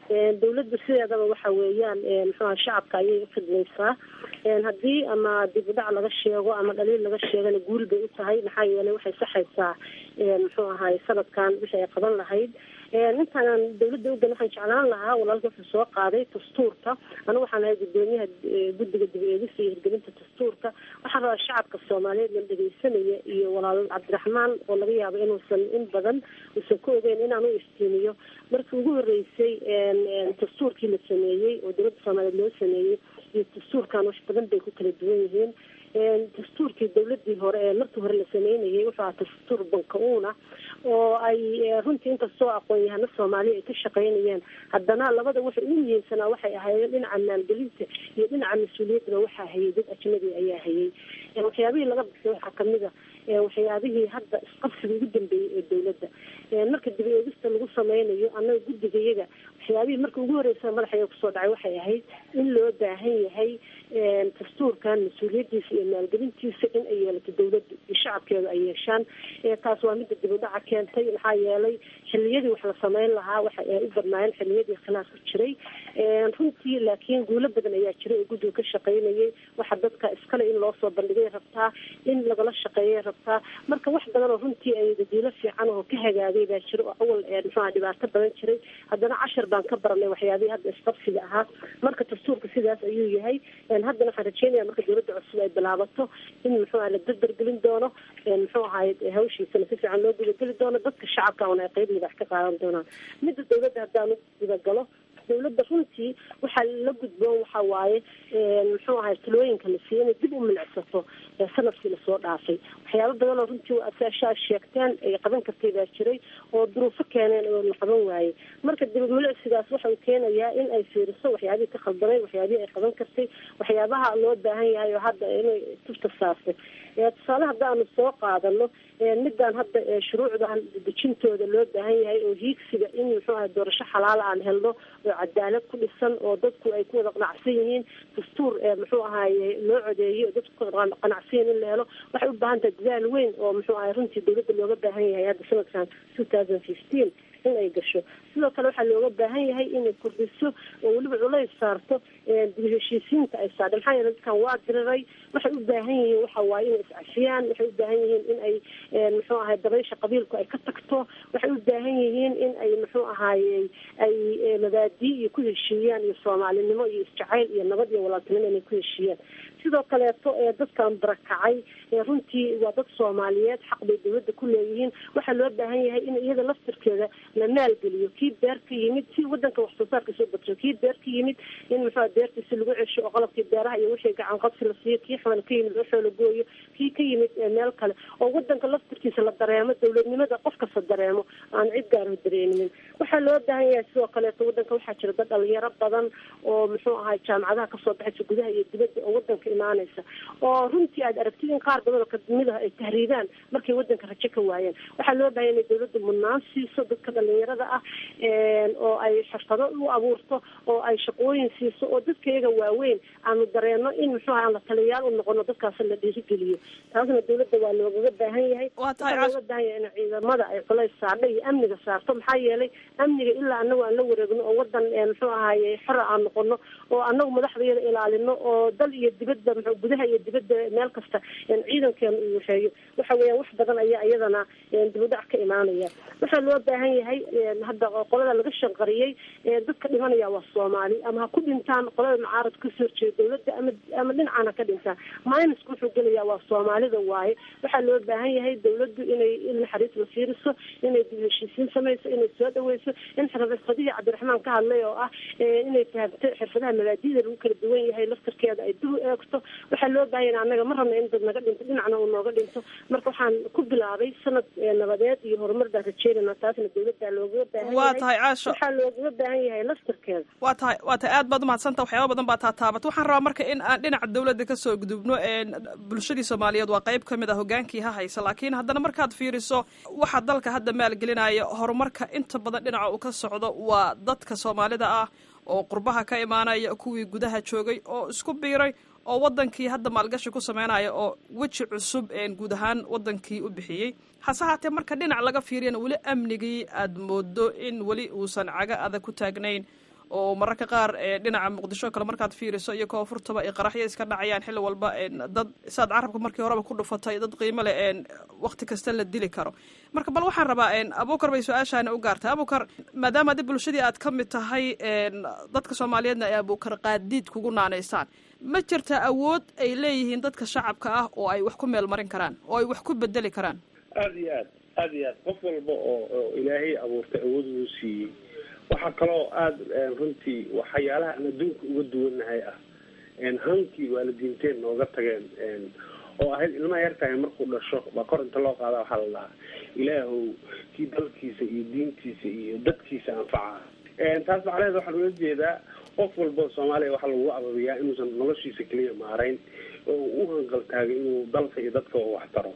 S4: dawladda sideedaba waxa weeyaan muxuaha shacabka ayay ufidlaysaa haddii ama dib u dhac laga sheego ama dhaliil laga sheegana guul bay u tahay maxaa yeelay waxay saxaysaa muxuu ahay sanadkan wixii ay qaban lahayd intaan dawladda ugan waxaan jeclaan lahaa walaalka wuxuu soo qaaday dastuurka anigu waxaan ahay gudoomiyaha guddiga dib eegista iyo hirgelinta dastuurka waxaan rabaa shacabka soomaaliyeed la dhegeysanaya iyo walaal cabdiraxmaan oo laga yaabo inuusan in badan uusan ku ogeyn inaan u iftiimiyo markii ugu horeysay dastuurkii la sameeyey oo dowladda soomaaliyeed loo sameeyey iyo dastuurkan wax badan bay ku kala duwan yihiin dastuurkii dawladii hore ee markii hore la sameynayay wuxuu ahaa dastuur banka-uuna oo ay runtii inkastoo aqoon-yahano soomaaliya ay ka shaqeynayeen haddana labada waxay ugu muhiimsanaa waxay ahaayeen dhinaca maalgelinta iyo dhinaca mas-uuliyaddana waxaa hayay dad ajnabi ayaa hayay waxyaabihii laga bixiyay waxaa kamid a waxyaabihii hadda isqabsiga ugu dambeeyey ee dawladda marka dib eegista lagu sameynayo annaga guddigayaga waxyaabihii marka ugu horeysa madaxaya kusoo dhacay waxay ahayd in loo baahan yahay dastuurkan mas-uuliyadiisa iyo maalgelintiisa in ay yeelato dawladda iyo shacabkeedu ay yeeshaan taas waa midda dib u dhaca keentay maxaa yeelay xiliyadii wax la sameyn lahaa waxa ay u badnaayeen xiliyadii khilaaf ku jiray runtii laakiin guulo badan ayaa jiray oo guddiga ka shaqeynayay waxa dadka iskale in loo soo bandhigay rabtaa in lagala shaqeeyay rabtaa marka wax badan oo runtii ay dadiilo fiican oo ka hagaagay baa jira oo awal muxuha dhibaato badan jiray haddana cashar baan ka baranay waxyaabihii hadda isqabsiga ahaa marka dastuurka sidaas ayuu yahay haddana waxaan rajeynaya marka dawladda cusub ay bilaabato in muxuuha la dardargelin doono muxuu ahay hawshiisana si fiican loo gudageli doono dadka shacabka una ay qeybihi wax ka qaadan doonaan midda dawladda haddaan u gudagalo dawladda runtii waxaa la gudboon waxa waaye muxuu ahay talooyinka la siiyey inay dib u milicsato sanadkii lasoo dhaafay waxyaaba badan oo runtii asaashaa sheegteen ay qaban kartay baa jiray oo duruufo keeneen oo la qaban waayey marka dib milicsigaas waxa uu keenayaa in ay fiiriso waxyaabihii ka khaldamay waxyaabihii ay qaban kartay waxyaabaha loo baahan yahay oo hadda inay tufta saartay tusaale haddaanu soo qaadano midaan hadda shuruucdan dejintooda loo baahan yahay oo hiigsiga in muxuu ahay doorasho xalaala aan helno oo cadaalad ku dhisan oo dadku ay ku wada qanacsan yihiin dastuur muxuu ahaye loo codeeyey oo dadku kuwada qanacsan yihiin in la helo waxay u baahan tahay dadaal weyn oo muxuu ahay runtii dawladda looga baahan yahay hadda sanadkan two thousand fifteen in ay gasho sidoo kale waxaa looga baahan yahay inay kordhiso oo weliba culays saarto dib heshiisiinta ay saardha maxaa yeele dadkan waa diriray waxay u baahan yihiin waxa waaye inay iscafiyaan waxay u baahan yihiin in ay muxuu ahay dabaysha qabiilku ay ka tagto waxay u baahan yihiin in ay muxuu ahaaye ay mabaadii iyo ku heshiiyaan iyo soomaalinimo iyo isjacayl iyo nabad iyo walaaltinimo inay ku heshiiyaan sidoo kaleeto ee dadkan barakacay runtii waa dad soomaaliyeed xaq bay dawladda ku leeyihiin waxaa loo baahan yahay in iyada laftirkeeda la maalgeliyo kii beer ka yimid si wadanka wax soo saarka soo badso kii beer ka yimid in muxua beertiisi lagu cesho oo qalabkii beeraha iyo wixii gacan qabsi la siiyo kii xoola ka yimid waxoo la gooyo kii ka yimid meel kale oo wadanka laftirkiisa la dareemo dawladnimada qof kasta dareemo aan cid gaaro dareeminin waxaa loo baahan yahay sidoo kaleeto wadanka waxaa jira dad dhalinyaro badan oo muxuu ahay jaamacadaha kasoo baxaysa gudaha iyo dibadda oo wadanka imaanaysa oo runtii aad aragtid in qaar badan oo kadimid ah ay tahriibaan markay wadanka rajo ka waayeen waxaa loo baahan inay dawladda mudnaan siiso dadka dhalinyarada ah oo ay xirfado u abuurto oo ay shaqooyin siiso oo dadka iyaga waaweyn aanu dareeno in muxuu aha aan la taliyayaal u noqono dadkaas la dhiirigeliyo taasna dawladda waa loogaga baahan yahay waxaa looga baahan yahay in ciidamada ay culays saardha iyo amniga saarto maxaa yeelay amniga ilaa anagu aan la wareegno oo wadan muxuu ahaye xora aan noqono oo anagu madaxdayada ilaalino oo dal iyo dibadda mxu gudaha iyo dibadda meel kasta ciidankeena uu waxeeyo waxa weeyaan wax badan ayaa iyadana dibudhac ka imaanaya waxaa loo baahan yahay hadda qolada laga shanqariyey dadka dhimanaya waa soomaali ama ha ku dhintaan qolada mucaarad kasoo horjeeda dawladda ama ama dhinacaan ha ka dhintaan minuska wuxuu gelayaa waa soomaalida waaye waxaa loo baahan yahay dawladdu inay in naxariis la fiiriso inay dib heshiisiin samayso inay soo dhaweyso in xirfadihii cabdiraxmaan ka hadlay oo ah inay fahamto xirfadaha mabaadida lagu kala duwan yahay laftarkeeda ay dib u eegto waxaa loo baahan yahay annaga ma rabna in dad naga dhinto dhinacna uu nooga dhinto marka waxaan ku bilaabay sanad nabadeed iyo horumar baan rajeynayna taasna dawladda loogaga baahan
S11: waa tahay caasho
S4: waxaa loogaga baahan yahay laftarkeeda
S11: waa tahay waa tahay aad baad umahadsanta waxyaaba badan baa taataabat waxaan rabaa marka in aan dhinaca dawladda kasoo gudubno bulshadii soomaaliyeed waa qayb ka mid a hogaankii ha haysa laakiin haddana markaad fiiriso waxa dalka hadda maalgelinaya horumarka inta badan dhinaca uu ka socdo waa dadka soomaalida ah oo qurbaha ka imaanaya kuwii gudaha joogay oo isku biiray oo wadankii hadda maalgashi ku sameynaya oo weji cusub guud ahaan wadankii u bixiyey hase haatee marka dhinac laga fiiriyana weli amnigii aad moodo in weli uusan caga adag ku taagnayn oo mararka qaar dhinaca muqdisho kale markaad fiiriso iyo koonfurtaba ay qaraxyo iska dhacayaan xilli walba dad saad carabka markii horeba ku dhufatay dad qiimo leh wakti kasta la dili karo marka bal waxaan rabaa abukar bay su-aashaani u gaartay abukar maadaama adi bulshadii aad ka mid tahay dadka soomaaliyeedna ay abukar qaadiid kugu naanaysaan ma jirta awood ay leeyihiin dadka shacabka ah oo ay wax ku meel marin karaan oo ay wax ku bedeli karaan
S5: aada iyo aad aada iyo aad qof walba oo oo ilaahay abuurtay awood uu siiyey waxaa kaloo aada runtii waxyaalaha aan adduunka uga duwannahay ah hankii waalidiinteen nooga tageen oo ahayd ilmaha yartahay markuu dhasho baa kor inta loo qaada waxaa la dhahaa ilaahow kii dalkiisa iyo diintiisa iyo dadkiisa anfaca taas macnaheed waxaan ula jeedaa qof walba soomaaliya waxaa lagu ababiyaa inuusan noloshiisa keliya maarayn oo u hanqaltaagay inuu dalka iyo dadka wax taro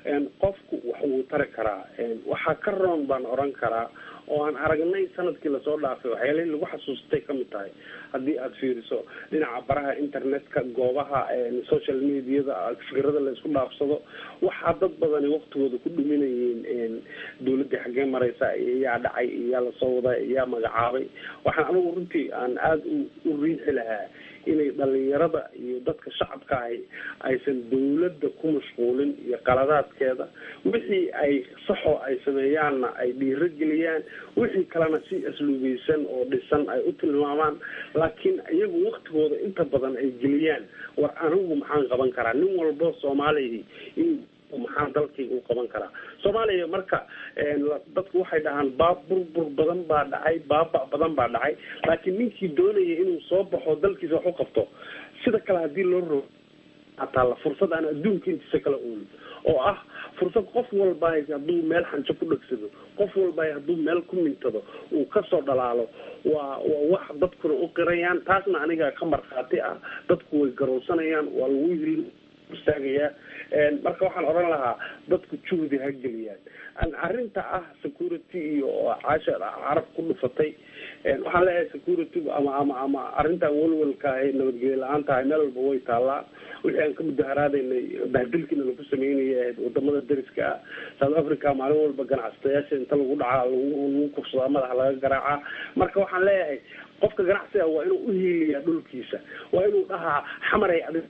S5: qofku wax wuu tari karaa waxaa ka roon baan oran karaa oo aan aragnay sanadkii lasoo dhaafay waxyaalihii lagu xasuustay kamid tahay haddii aada fiiriso dhinaca baraha internetka goobaha social mediada fikirada la isku dhaafsado waxaa dad badani waktigooda ku dhuminayeen dawladda xaggee mareysa yaa dhacay yaa lasoo waday yaa magacaabay waxaan anigu runtii aan aada u riixi lahaa inay dhalinyarada iyo dadka shacabka ahi aysan dawladda ku mashquulin iyo qaladaadkeeda wixii ay saxoo ay sameeyaanna ay dhiiro geliyaan wixii kalena si asluubeysan oo dhisan ay u tilmaamaan laakiin iyagu waktigooda inta badan ay geliyaan war anigu maxaan qaban karaa nin walbo soomaaliya in maxaan dalkayga u qaban karaa soomaaliya marka dadku waxay dhahaan baab burbur badan baa dhacay baaba badan baa dhacay laakiin ninkii doonaya inuu soo baxo dalkiisa wax u qabto sida kale haddii loo rogo ataala fursad aan adduunka intiisa kala oolin oo ah fursad qof walba hadduu meel xanjo ku dhegsado qof walba hadduu meel ku mintado uu kasoo dhalaalo waa waa wax dadkuna u qirayaan taasna aniga ka markhaati ah dadku way garowsanayaan waa lagu hil istaagayaa marka waxaan odhan lahaa dadku juhdi ha geliyaan arrinta ah security iyo caasha carab ku dhufatay waxaan leeyahay security ama ama ama arrintan walwalka ahay nabadgelyo la-aan tahay meel walba way taallaa wixii aan ka mudaharaadaynay bahdilkiina lagu sameynaya ahayd wadamada dariska ah south africa maalin walba ganacsatayaasha inta lagu dhacaa lagu kufsadaa madaxa laga garaacaa marka waxaan leeyahay qofka ganacsiga waa inuu uhiiliyaa dhulkiisa waa inuu dhahaa xamaray adi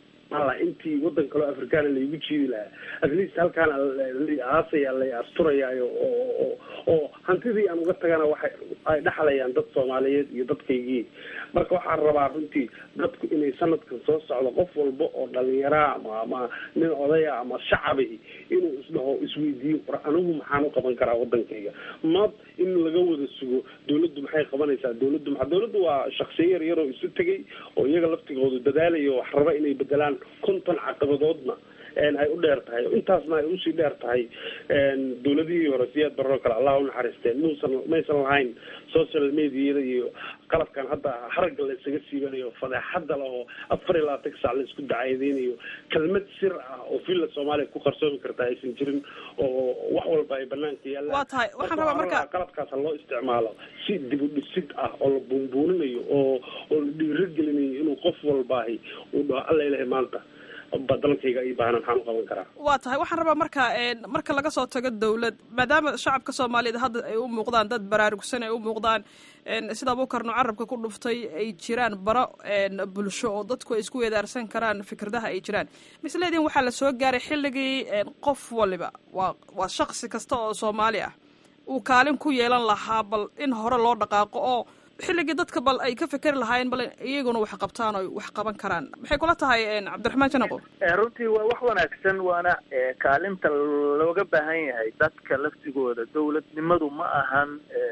S5: intii wadan kaloo afrikaana laygu jiidi lahaa at least halkaana aasaya la asturayaayo oo oo hantidii aan uga tagana waxay ay dhaxlayaan dad soomaaliyeed iyo dadkaygii marka waxaan rabaa runtii dadku inay sanadkan soo socdo qof walba oo dhalinyaraa ama ama nin odaya ama shacabi inuu isdhaho isweydiiyo war anigu maxaan u qaban karaa wadankayga mad in laga wada sugo dawladdu maxay qabanaysaa dawladdu maa dawladdu waa shaksiyo yar yaroo isu tegay oo iyaga laftigoodu dadaalayo wax raba inay bedelaan konton caqabadoodna ay u dheer tahay intaasna ay usii dheer tahay dawladihii hore siyaad barro kale allah unaxariisteen muusan maysan lahayn social mediada iyo qalabkan hadda haragga la isaga siibanayo fadeexada leh oo afar iyo labaatan sac la isku dacaydeynayo kelmad sir ah oo villa soomaaliya ku qarsoomi karta aysan jirin oo wax walba ay banaanka yaallaan
S11: waa tahay waxaan rabaa marka
S5: qalabkaas ha loo isticmaalo si dib u dhisid ah oo la buunbuuninayo oo oo la dhiirigelinayo inuu qof walbaahi uu dhaho alla ilahay maanta dalkayga i baahna maxaan u qaban karaa
S11: waa tahay waxaan rabaa marka marka laga soo tago dawlad maadaama shacabka soomaaliyeed hadda ay u muuqdaan dad baraarugsan ay u muuqdaan sida abuukarnu carabka ku dhuftay ay jiraan baro bulsho oo dadku ay isku weedaarsan karaan fikradaha ay jiraan misleediin waxaa la soo gaaray xilligii qof waliba waa waa shaksi kasta oo soomaali ah uu kaalin ku yeelan lahaa bal in hore loo dhaqaaqo oo xilligii dadka bal ay ka fekeri lahaayeen bal iyaguna wax qabtaan oo wax qaban karaan maxay kula tahay cabdiraxmaan janaqo
S3: runtii waa wax wanaagsan waana kaalinta looga baahan yahay dadka laftigooda dawladnimadu ma ahan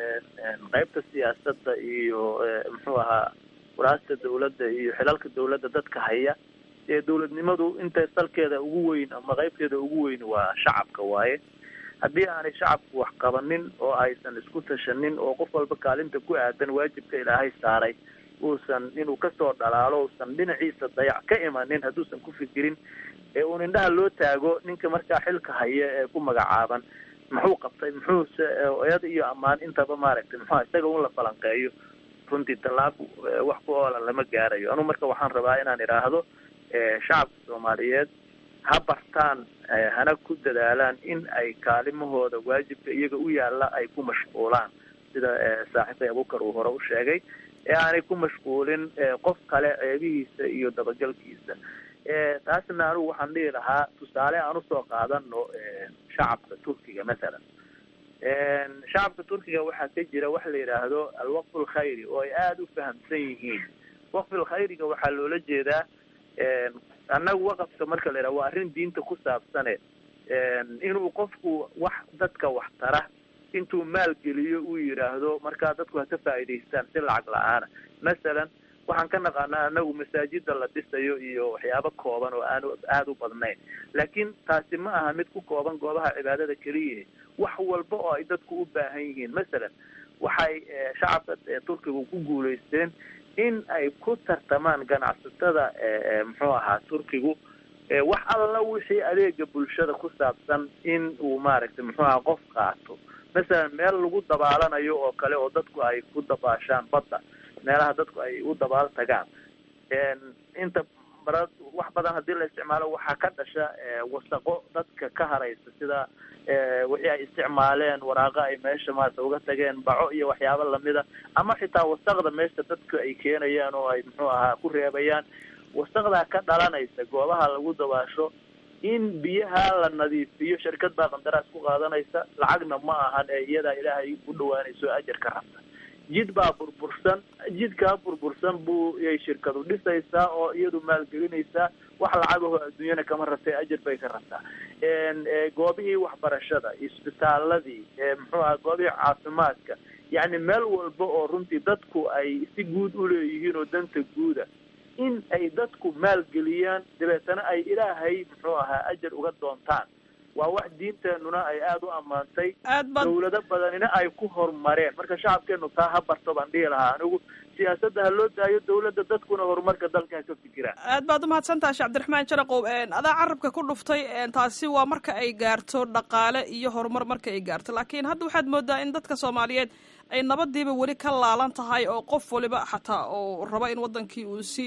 S3: qaybta siyaasadda iyo muxuu ahaa waraasta dawladda iyo xilalka dawladda dadka haya ee dawladnimadu inta salkeeda ugu weyn ama qaybteeda ugu weyn waa shacabka waaye haddii aanay shacabku wax qabanin oo aysan isku tashanin oo qof walba kaalinta ku aadan waajibka ilaahay saaray uusan inuu kasoo dhalaalo uusan dhinaciisa dayac ka imanin hadduusan ku fikirin ee uun indhaha loo taago ninka markaa xilka haya ee ku magacaaban muxuu qabtay muxuuse oyada iyo ammaan intaba maaragtay muxua isaga un la falanqeeyo runtii tallaab wax ku oola lama gaarayo anuu marka waxaan rabaa inaan idhaahdo shacabka soomaaliyeed ha bartaan hana ku dadaalaan in ay kaalimahooda waajibka iyaga u yaalla ay ku mashquulaan sida saaxiibkay abukar uu hore u sheegay ee aanay ku mashquulin qof kale ceebihiisa iyo dabagalkiisa taasna anigu waxaan dhihi lahaa tusaale aan usoo qaadano shacabka turkiga mathalan shacabka turkiga waxaa ka jira waxa la yidhaahdo alwaqf alkhayri oo ay aada u fahamsan yihiin waqf alkhayriga waxaa loola jeedaa annagu waqafka marka la yidhaha waa arrin diinta ku saabsane inuu qofku wax dadka wax tara intuu maalgeliyo uu yidhaahdo markaa dadku ha ka faa'idaystaan si lacag la-aana masalan waxaan ka naqaanaa anagu masaajida la dhisayo iyo waxyaabo kooban oo aan aada u badnayn laakiin taasi ma aha mid ku kooban goobaha cibaadada keliya wax walba oo ay dadku u baahan yihiin masalan waxay shacabka turkiga ku guulaysteen in ay ku tartamaan ganacsatada muxuu ahaa turkigu wax alla wixii adeega bulshada ku saabsan in uu maaragtay muxuu ahaa qof qaato masalan meel lagu dabaalanayo oo kale oo dadku ay ku dabaashaan badda meelaha dadku ay u dabaal tagaan inta bara wax badan haddii la isticmaalo waxaa ka dhasha wasaqo dadka ka haraysa sida wixii ay isticmaaleen waraaqo ay meesha maarata uga tageen baco iyo waxyaabo lamida ama xitaa wasaqda meesha dadku ay keenayaan oo ay muxuu ahaa ku reebayaan wasaqdaa ka dhalanaysa goobaha lagu dabaasho in biyaha la nadiifiyo shirkad baa qandaraas ku qaadanaysa lacagna ma ahan ee iyadaa ilaahay u dhawaanayso ajar ka rabta jid baa burbursan jidkaa burbursan buu yay shirkadu dhisaysaa oo iyadu maalgelinaysaa wax lacagaho adduunyana kama rabtay ajar bay ka rabtaa goobihii waxbarashada isbitaaladii muxuu aha goobihii caafimaadka yacni meel walba oo runtii dadku ay si guud uleeyihiin oo danta guuda in ay dadku maalgeliyaan dabeetana ay ilaahay muxuu ahaa ajar uga doontaan waa wax diinteenuna ay aada u ammaantay dawlado badanina ay ku horumareen marka shacabkeenu taa ha barto baan dhihi lahaa anigu siyaasadda ha loo daayo dawladda dadkuna horumarka dalka ha ka fikiraan
S11: aad baad umahadsantaha shee cabdiraxmaan jaraqow adaa carabka ku dhuftay taasi waa marka ay gaarto dhaqaale iyo horumar marka ay gaarto laakiin hadda waxaad moodaa in dadka soomaaliyeed ay nabadiiba weli ka laalan tahay oo qof waliba xataa oo raba in wadankii uu si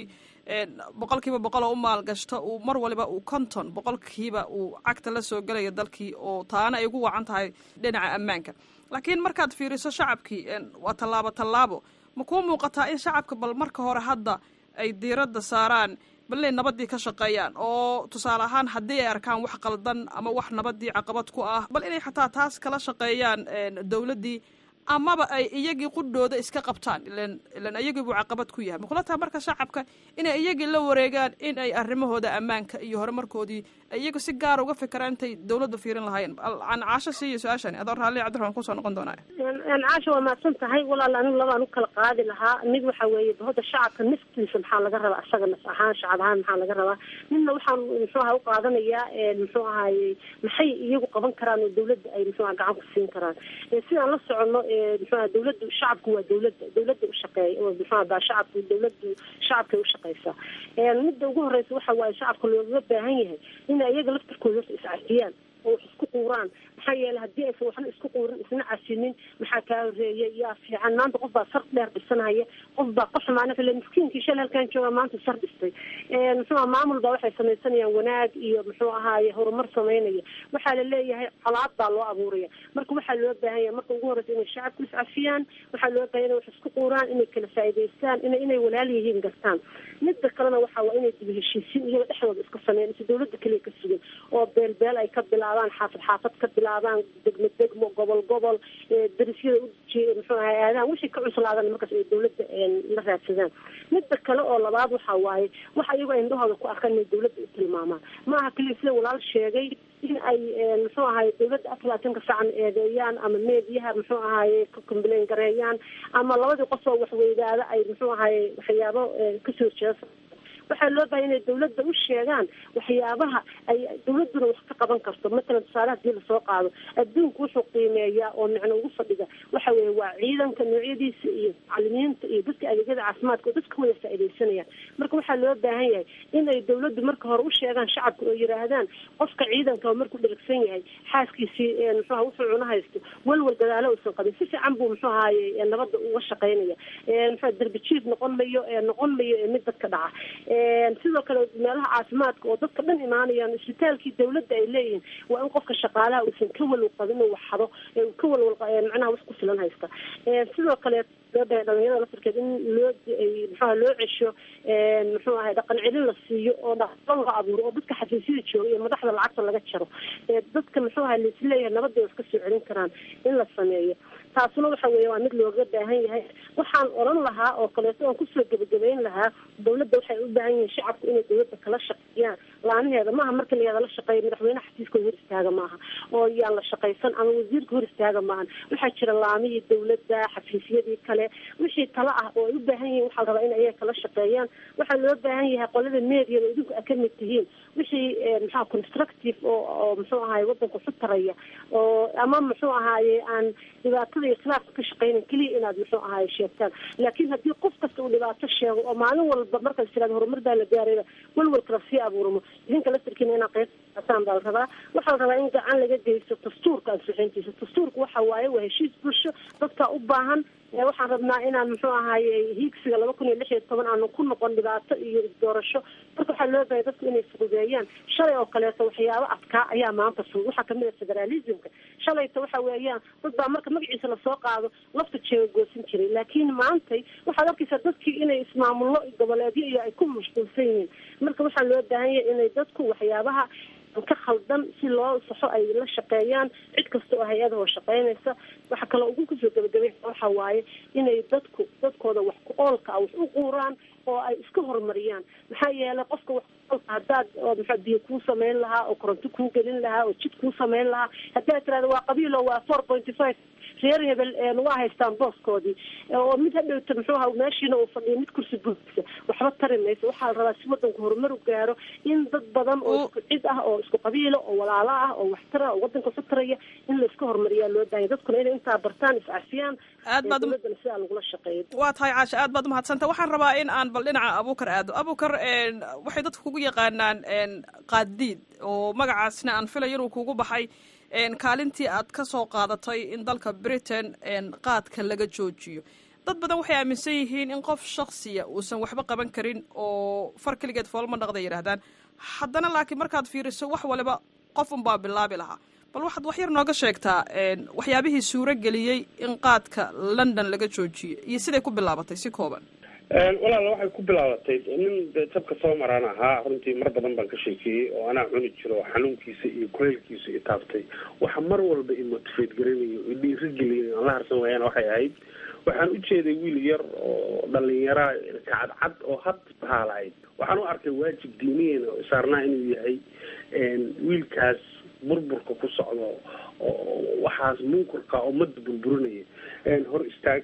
S11: boqol kiiba boqol oo u maalgashto uu mar waliba uu konton boqolkiiba uu cagta la soo gelayo dalkii oo taana ay ugu wacan tahay dhinaca ammaanka laakiin markaad fiiriso shacabkii waa tallaabo tallaabo ma kuu muuqataa in shacabka bal marka hore hadda ay diiradda saaraan bal inay nabadii ka shaqeeyaan oo tusaale ahaan haddii ay arkaan wax qaldan ama wax nabadii caqabad ku ah bal inay xataa taas kala shaqeeyaan dawladdii amaba ay iyagii qudhooda iska qabtaan ilan ilan iyagii buu caqabad ku yahay makula taha marka shacabka inay iyagii la wareegaan in ay arrimahooda ammaanka iyo horumarkoodii iyagu si gaara uga fikiraan intay dawladda fiirin lahaayeen an caasho siiyo su-aashani adoo raalli cabdiraxmaan kusoo noqon doonaa
S4: caasha waa mahadsan tahay walaal anigu labaan u kala qaadi lahaa mid waxa weeye bahda shacabka naftiisa maxaa laga rabaa asaga naf ahaan shacab ahaan maxaa laga rabaa midna waxaan muxuu aha u qaadanayaa muxuu ahaye maxay iyagu qaban karaan oo dawladda ay muxuu aha gacan ku siin karaan sidaan la socono muxuaha dawladdu shacabku waa dawladda dawladda ushaqeeya muxuaha baa shacabku dawladdu shacabkay ushaqeysaa midda ugu horeysa waxa waaye shacabka looga baahan yahay inay iyaga laftarkooda iscafiyaan oo wax isku quuraan maxaa yeelay haddii aysan waxna isku quurin isna cashinin maxaa kaa horeeyay yaa fiican maanta qof baa sar dheer dhisanaya qof baa ka xumaana kale miskiinkii shal halkaan jooga maanta sar dhistay muxuuha maamul baa waxay samaysanayaan wanaag iyo muxuu ahaaye horumar samaynaya waxaa la leeyahay colaad baa loo abuuraya marka waxaa loo baahan yahay marka ugu horeysa inay shacabku iscafiyaan waxaa loo bahan inay wax isku quuraan inay kala faa'idaystaan ina inay walaal yihiin gartaan midda kalena waxa waa inay dib heshiisiin iyaga dhexdooda iska sameeyaan mise dawladda keliya ka sugan oo beelbeel ay ka bilaabaan xaafad xaafad ka bilaabaan degmo degmo gobol gobol darisyada u muxuu ahay aadaan wixii ka cuslaadan markaas ay dawladda la raadsadaan midda kale oo labaad waxa waaye waxa iyago indhahooda ku arkaan inay dawladda u tilmaamaan ma aha keliya sida walaal sheegay in ay muxuu ahaye dawladda afar labaatanka sacan eedeeyaan ama meediyaha muxuu ahaye ka complain gareeyaan ama labadii qof oo waxweydaada ay muxuu ahaye waxyaabo kasoo jeesa waxaa loo bahay inay dawladda u sheegaan waxyaabaha ay dawladduna wax ka qaban karto matalan tusaale hadii lasoo qaado adduunku wuxuu qiimeeyaa oo micno ugu fadhiga waxa weeye waa ciidanka noocyadiisa iyo macalimiinta iyo dadka adeegyada caafimaadka oo dadka wada faaidaysanayaan marka waxaa loo baahan yahay in ay dawladdu marka hore u sheegaan shacabka oo yidhaahdaan qofka ciidanka markuu dherigsan yahay xaaskiisii muxuaha wuxuu cuna haysto walwal gadaalo uusan qabin si fiican buu muxuu ahaaye nabadda uga shaqaynaya muxua derbi jiif noqon mayo noqon mayo mid dadka dhaca sidoo kale meelaha caafimaadka oo dadka dhan imaanayaan isbitaalkii dawladda ay leeyihiin waa in qofka shaqaalaha uusan ka walwal qabin inuu waxado ka walwal macnaha wax ku filan haysta sidoo kale gabadha dhalinyarada laftirkeed in loo muxuaha loo cesho muxuu ahay dhaqan celin la siiyo oo dhaqan la abuuro oo dadka xafiisyada jooga iyo madaxda lacagta laga jaro dadka muxuu ahay laisleeyahay nabadda wax ka soo celin karaan in la sameeyo taasuna waxa weeye waa mid looga baahan yahay waxaan oran lahaa oo kaleeto oon kusoo gebagabeyn lahaa dawladda waxay u baahan yihiin shacabku inay dawladda kala shaqeeyaan laanaheeda maaha marka layada la shaqeeya madaxweynaha xafiiska hor istaaga maaha oo yaan la shaqaysan ama wasiirka hor istaaga maahan waxaa jira laamihii dawladda xafiisyadii kale wixii tala ah oo ay u baahan yihiin waxaa la rabaa in ayaga kala shaqeeyaan waxaa loo baahan yahay qolada mediada idinku a kamid tihiin wixii maxaa constructive oo oo muxuu ahaye wadanka ku taraya oo ama muxuu ahaaye aan dhibaatada iyo khilaafka ka shaqeynan keliya inaad muxuu ahaaye sheegtaan laakiin haddii qof kasta uu dhibaato sheego oo maalin walba markaad tiraada horumar baa la gaarayba walwalkala sii abuurmo idinka laftirkiina inaad qeybtaan baa la rabaa waxaa la rabaa in gacan laga geysto dastuurka ansixintiisa dastuurka waxa waaye waa heshiis bulsho dadka u baahan waxaan rabnaa inaan muxuu ahaaye hiigsiga laba kun iyo lix iyo toban aanu ku noqon dhibaato iyo isdoorasho marka waxaa loo bahay dadku inay fududeeyaan shalay oo kaleeto waxyaabo adkaa ayaa maanta fudud waxaa kamid a federalismka shalayta waxa weeyaan dad baa marka magaciisa lasoo qaado lafta jeega goosan jiray laakiin maantay waxaad arkaysaa dadkii inay ismaamullo goboleedyo iyo ay ku mashquulsan yihiin marka waxaa loo baahan yahay inay dadku waxyaabaha ka khaldan si loo saxo ay la shaqeeyaan cid kasta oo hay-adahoo shaqeynaysa waxa kaloo ugu kusoo gabagabay waxa waaye inay dadku dadkooda wax ku oolka ah wax u quuraan oo ay iska horumariyaan maxaa yeelay qofka wax kuoolka haddaad maxaa biyo kuu samayn lahaa oo koronto kuu gelin lahaa oo jid kuu samayn lahaa haddaad tirahda waa qabiilo waa four pointy five reer hebel waa haystaan booskoodii oo mid hadhowta muxuu aha meeshiina uu fadhiyo mid kursi buuxisa waxba tari mayso waxaa la rabaa si wadanku horumar u gaaro in dad badan oo isku cid ah oo isku qabiilo oo walaalo ah oo waxtara oo wadanka ku taraya in la iska horumariyaa loo baahanya dadkuna inay intaa bartaan iscafiyaan
S11: aad baad
S4: dowladana sidaa lagula shaqeeyo
S11: waa tahay caasha aad baad umahadsanta waxaan rabaa in aan bal dhinaca abuukar aado abuukar waxay dadku kugu yaqaanaan qaadiid oo magacaasna aan filayo inuu kugu baxay kaalintii aad ka soo qaadatay in dalka britain qaadka laga joojiyo dad badan waxay aaminsan yihiin in qof shaksiya uusan waxba qaban karin oo far keligeed foolma dhaqda yidhaahdaan haddana laakiin markaad fiiriso wax waliba qof unbaa bilaabi lahaa bal waxaad wax yar nooga sheegtaa waxyaabihii suuro geliyey in qaadka london laga joojiyo iyo siday ku bilaabatay si kooban
S5: walaala waxay ku bilaabatay nin tabka soo maraan ahaa runtii mar badan baan ka sheekeeyey oo anaa cuni jiro xanuunkiisa iyo kuleylkiisa i taabtay waxa mar walba i motivate garanayo i dhiirigelin aan la harsan waayana waxay ahayd waxaan u jeeday wiil yar oo dhalinyaraa kacadcad oo had bahaalahayd waxaan u arkay waajib diiniyeena oo saarnaa inuu yahay wiilkaas burburka ku socdo oo waxaas munkurka oo mada burburinaya hor istaag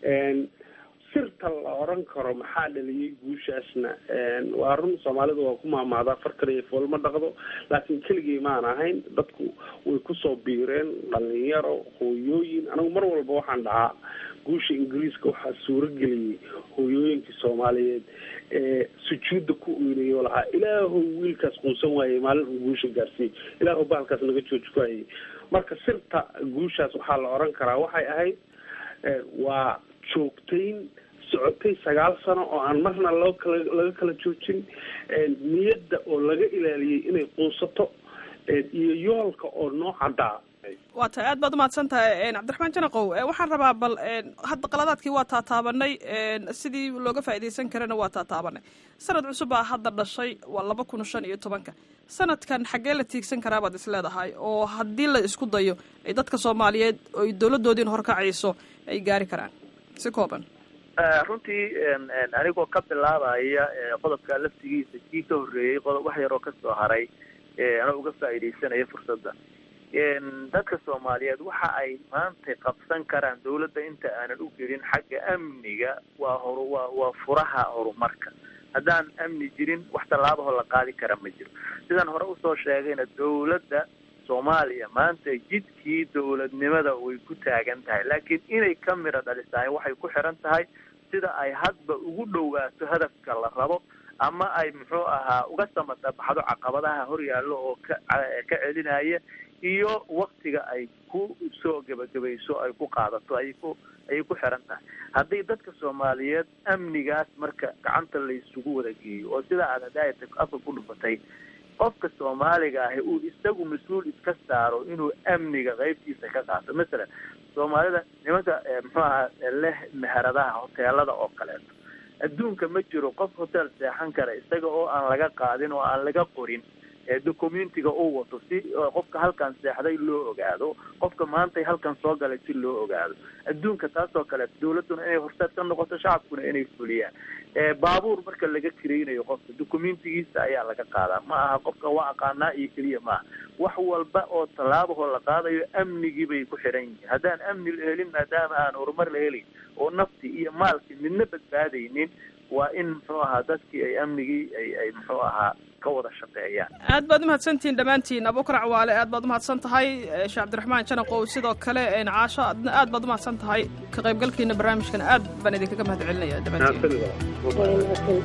S5: sirta la oran karo maxaa dhaliyay guushaasna waa run soomaalidu waa ku maamaadaa far kaliya foolma dhaqdo laakiin keligay maan ahayn dadku way kusoo biireen dhalinyaro hooyooyin anigu mar walba waxaan dhahaa guusha ingiriiska waxaa suurageliyey hooyooyinkii soomaaliyeed ee sujuudda ku oynayo lahaa ilaahow wiilkaas quusan waayey maalin uu guusha gaarsiiyey ilaahow bahalkaas naga jooji ku hayay marka sirta guushaas waxaa la oran karaa waxay ahayd waa joogtayn socotay sagaal sano oo aan marna loo kala laga kala joojin niyadda oo laga ilaaliyey inay quusato iyo yoolka oo noo caddaa
S11: waa tahay aad baad umahadsan tahay cabdiraxmaan janaqow waxaan rabaa bal hadda qaladaadkii waa taataabanay sidii looga faa'iidaysan karana waa taataabanay sanad cusub baa hadda dhashay waa laba kun shan iyo tobanka sanadkan xaggee la tiigsan karaa baad is leedahay oo haddii la isku dayo ay dadka soomaaliyeed oy dowladdoodiina horkacayso ay gaari karaan si kooban
S3: runtii anigoo ka bilaabaya qodobka laftigiisa kii ka horreeyey qodob wax yaroo kasoo haray anoo uga faa'iidaysanaya fursadda dadka soomaaliyeed waxa ay maanta qabsan karaan dawladda inta aanan u gelin xagga amniga waa horu waa waa furaha horumarka haddaan amni jirin wax tallaabahoo la qaadi kara ma jiro sidaan hore usoo sheegayna dawladda soomaaliya maanta jidkii dawladnimada way ku taagan tahay laakiin inay ka midho dhalisahay waxay ku xiran tahay sida ay hadba ugu dhowaato hadafka la rabo ama ay muxuu ahaa uga samatabaxdo caqabadaha horyaallo oo ka ka celinaya iyo waktiga ay ku soo gebagabayso ay ku qaadato ayay ku ayay ku xiran tahay haddii dadka soomaaliyeed amnigaas marka gacanta laysugu wada geeyo oo sida aad hadaayata afka ku dhufatay qofka soomaaliga ahi uu isagu mas-uul iska saaro inuu amniga qaybtiisa ka qaato masalan soomaalida nimanka muxuu ahaa leh meheradaha hoteelada oo kaleeto adduunka ma jiro qof hotel seexan kara isaga oo aan laga qaadin oo aan laga qorin documentiga uu wato si qofka halkan seexday loo ogaado qofka maantay halkan soo galay si loo ogaado adduunka taasoo kale dawladduna inay horseed ka noqoto shacabkuna inay fuliyaan baabuur marka laga kiraynayo qofka documentigiisa ayaa laga qaadaa ma aha qofka waa aqaanaa iyo keliya maaha wax walba oo tallaabahoo la qaadayo amnigii bay ku xidhan yihiin haddaan amni la helin maadaama aan horumar la helin oo nafti iyo maalkii midna badbaadaynin waa in muxuu ahaa dadkii ay amnigii ay ay muxuu ahaa ka wada shaqeeyaan
S11: aad baad umahadsantihiin dhammaantiin abukar cawaale aad baad umahadsan tahay sheekh cabdiraxmaan janaqow sidoo kale caasho adna aad baad umahadsan tahay ka qaybgalkiina barnaamijkan aad baan idinkaga mahad celinaya dhammaantiin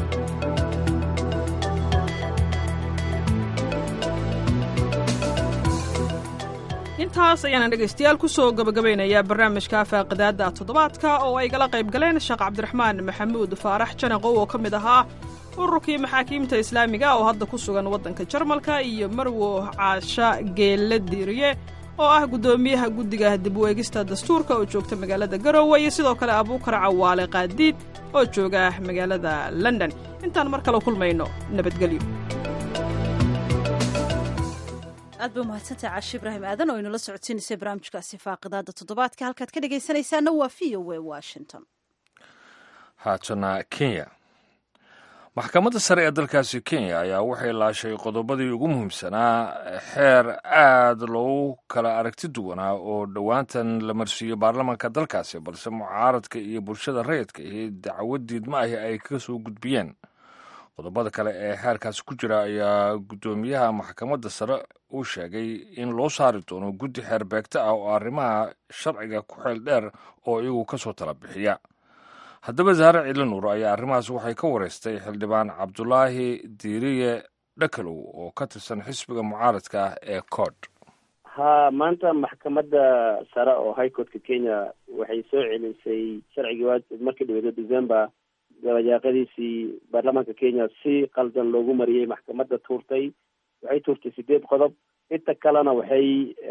S11: intaas ayaana dhegaystayaal kusoo gabagabaynayaa barnaamijka faaqidaada toddobaadka oo ay gala qayb galeen sheekh cabdiraxmaan maxamuud faarax janaqow oo ka mid ahaa ururkii maxaakiimta islaamiga oo hadda ku sugan waddanka jarmalka iyo marwo caasha geelle diiriye oo ah guddoomiyaha guddiga dib u eegista dastuurka oo joogta magaalada garowe iyo sidoo kale abuukar cawaale qaadiid oo jooga magaalada london intaan mar kale kulmayno nabadgelyo
S2: aad ba umahadsantahay caashi ibraahim aadan oo inula socodsiinaysay barnaamijkaasi faaqidaada toddobaadka halkaad ka dhegaysanaysaana waa v o a washington
S1: haatana kenya maxkamadda sare ee dalkaasi kenya ayaa waxay laashay qodobadii ugu muhiimsanaa xeer aad loogu kala aragti duwanaa oo dhowaantan la marsiiyo baarlamaanka dalkaasi balse mucaaradka iyo bulshada rayidka ahi dacwad diidma ahi ay ka soo gudbiyeen qodobada kale ee xeerkaasi ku jira ayaa guddoomiyaha maxkamadda sare uu sheegay in loo saari doono guddi xeer beegta ah oo arrimaha sharciga ku xeel dheer oo iyagu ka soo tala bixiya haddaba zaare ciilinuur ayaa arrimahaas waxay ka wareystay xildhibaan cabdulaahi diiriye dhakalow oo ka tirsan xisbiga mucaaradka ah ee cood
S12: ha maanta maxkamadda sare oo high courtka kenya waxay soo celisay sharcigii markii dhaweedo december dabayaaqadiisii baarlamaanka kenya si qaldan loogu mariyey maxkamadda tuurtay waxay tuurtay sideed qodob inta kalena waxay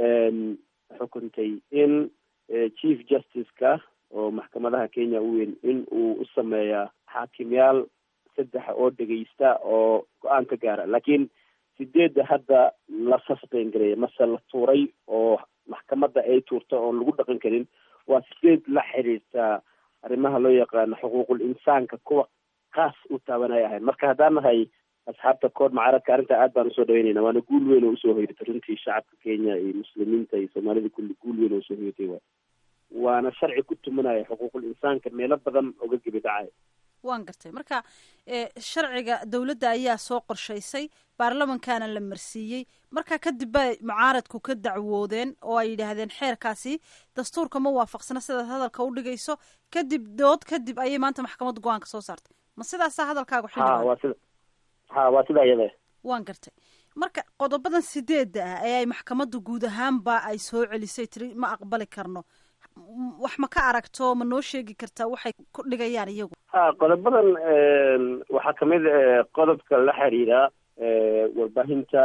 S12: xukuntay in chief justice-ka oo maxkamadaha kenya u weyn in uu u sameeya xaakimyaal saddex oo dhegeysta oo go-aan ka gaara laakiin sideedda hadda la sustain gareeya mase la tuuray oo maxkamadda ay tuurta oon lagu dhaqan karin waa sideed la xiriirta arrimaha loo yaqaano xuquuqul insaanka kuwa kaas u taabanaya ahayn marka haddaan nahay asxaabta kood mucaaradka arrintaa aad baan usoo dhaweynayna waana guul weyn oo usoo hoyatay runtii shacabka kenya iyo muslimiinta iyo soomaalida kulli guul weyn oo usoo hoyatay wa waana sharci ku tumanaya xuquuqul insaanka meelo badan oga gebi dhacay
S2: waan gartay marka sharciga dowladda ayaa soo qorshaysay baarlamankaana la marsiiyey marka kadib bay mucaaradku ka dacwoodeen oo ay yidhaahdeen xeerkaasi dastuurka ma waafaqsana sidaad hadalka u dhigayso kadib dood kadib ayay maanta maxkamadda go-aanka soo saartay ma sidaasaa hadalkaagu
S12: ha waa sida ha waa sidaa iyada
S2: waan gartay marka qodobadan sideedda ah ee ay maxkamadda guud ahaanba ay soo celisay tiri ma aqbali karno wax ma ka aragto ma noo sheegi kartaa waxay ku dhigayaan iyagu
S12: ha qodobadan waxaa kamid qodobka la xiriira warbaahinta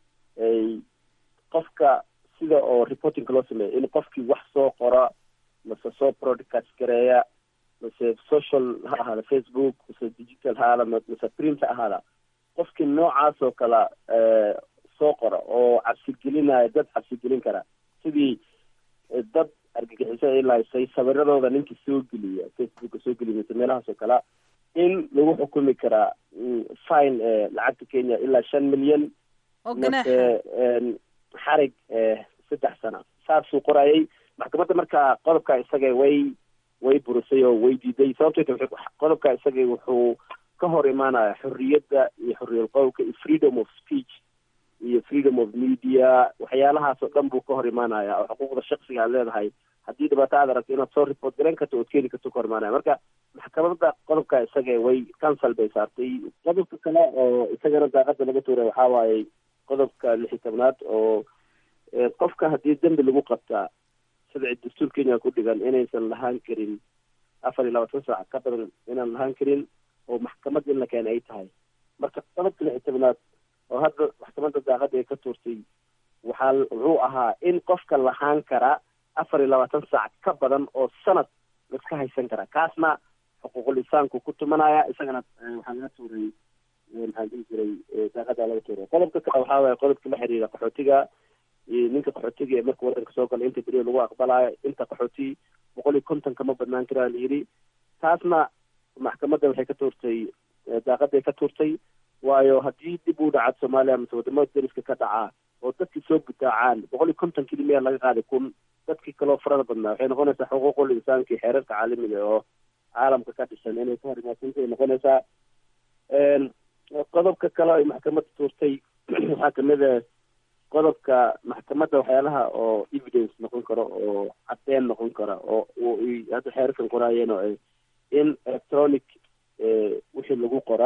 S12: qofka sida oo reportingka loo sameeya in qofkii wax soo qora mase soo broadcast gareeya mase social ha ahaada facebook mase digital ha ahaada mase print ha ahaada qofkii noocaas oo kale soo qora oo cabsigelinaya dad cabsigelin kara sidii dad argagixiso ay lahaysay sawiradooda ninkii soo geliya facebooka soo geliya mase meelahaas oo kale in lagu xukumi karaa fine lacagta kenya ilaa shan milyan mase xarig saddex sana saasuu qorayay maxkamadda marka qodobka isaga way way burisay oo way diiday sababto qodobka isaga wuxuu ka hor imaanaya xorriyadda iyo xorriyal qowlka iyo freedom of speech iyo freedom of media waxyaalahaas oo dhan buu ka hor imaanaya oo xuquuqda shaksiga aad leedahay haddii dhibaato aad aragto inaad soo report garan karto ood keeni karto ka hor imaanaya marka maxkamadda qodobka isaga way cancel bay saartay qodobka kale oo isagana daaqada laga tuuray waxaa waaye qodobka lix iyo tobnaad oo qofka haddii dembi lagu qabtaa sharci dastuur kenya ku dhigan inaysan lahaan karin afar iyo labaatan saac ka badan inaan lahaan karin oo maxkamad in la keena ay tahay marka qodobka lix iyo tobnaad oo hadda maxkamadda daaqada ay ka tuurtay waxaa wuxuu ahaa in qofka lahaan kara afar iyo labaatan saac ka badan oo sanad laiska haysan karaa kaasna xuquuqul insaanku ku tumanaya isagana waxaa laga tuuray maxaan dhihi jiray daaqadaa laga tuuray qodobka kale waxaa waaye qodobka la xiriira qaxootiga ninka qaxootiga ee marka wadanka soo gala inta beriya lagu aqbalayo inta qaxooti boqol iyo konton kama badnaan karaa la yidhi taasna maxkamadda waxay ka tuurtay daaqaday ka tuurtay waayo haddii dib u dhaca soomaaliya mise wadamada dariska ka dhacaa oo dadkii soo gutaacaan boqol iyo konton kilimiya laga qaaday kun dadkii kaloo farada badnaa waxay noqonaysaa xuquuqul insaanka iyo xeerarka caalamiga oo caalamka ka dhisan inay ka horimaasantay noqonaysaa qodobka kale ay maxkamadda tuurtay waxaa kamid a qodobka maxkamadda waxyaalaha oo evidence noqon karo oo cadeen noqon kara oo hadda xeerarkan qoraayeen oo ay in electronic wixii lagu qora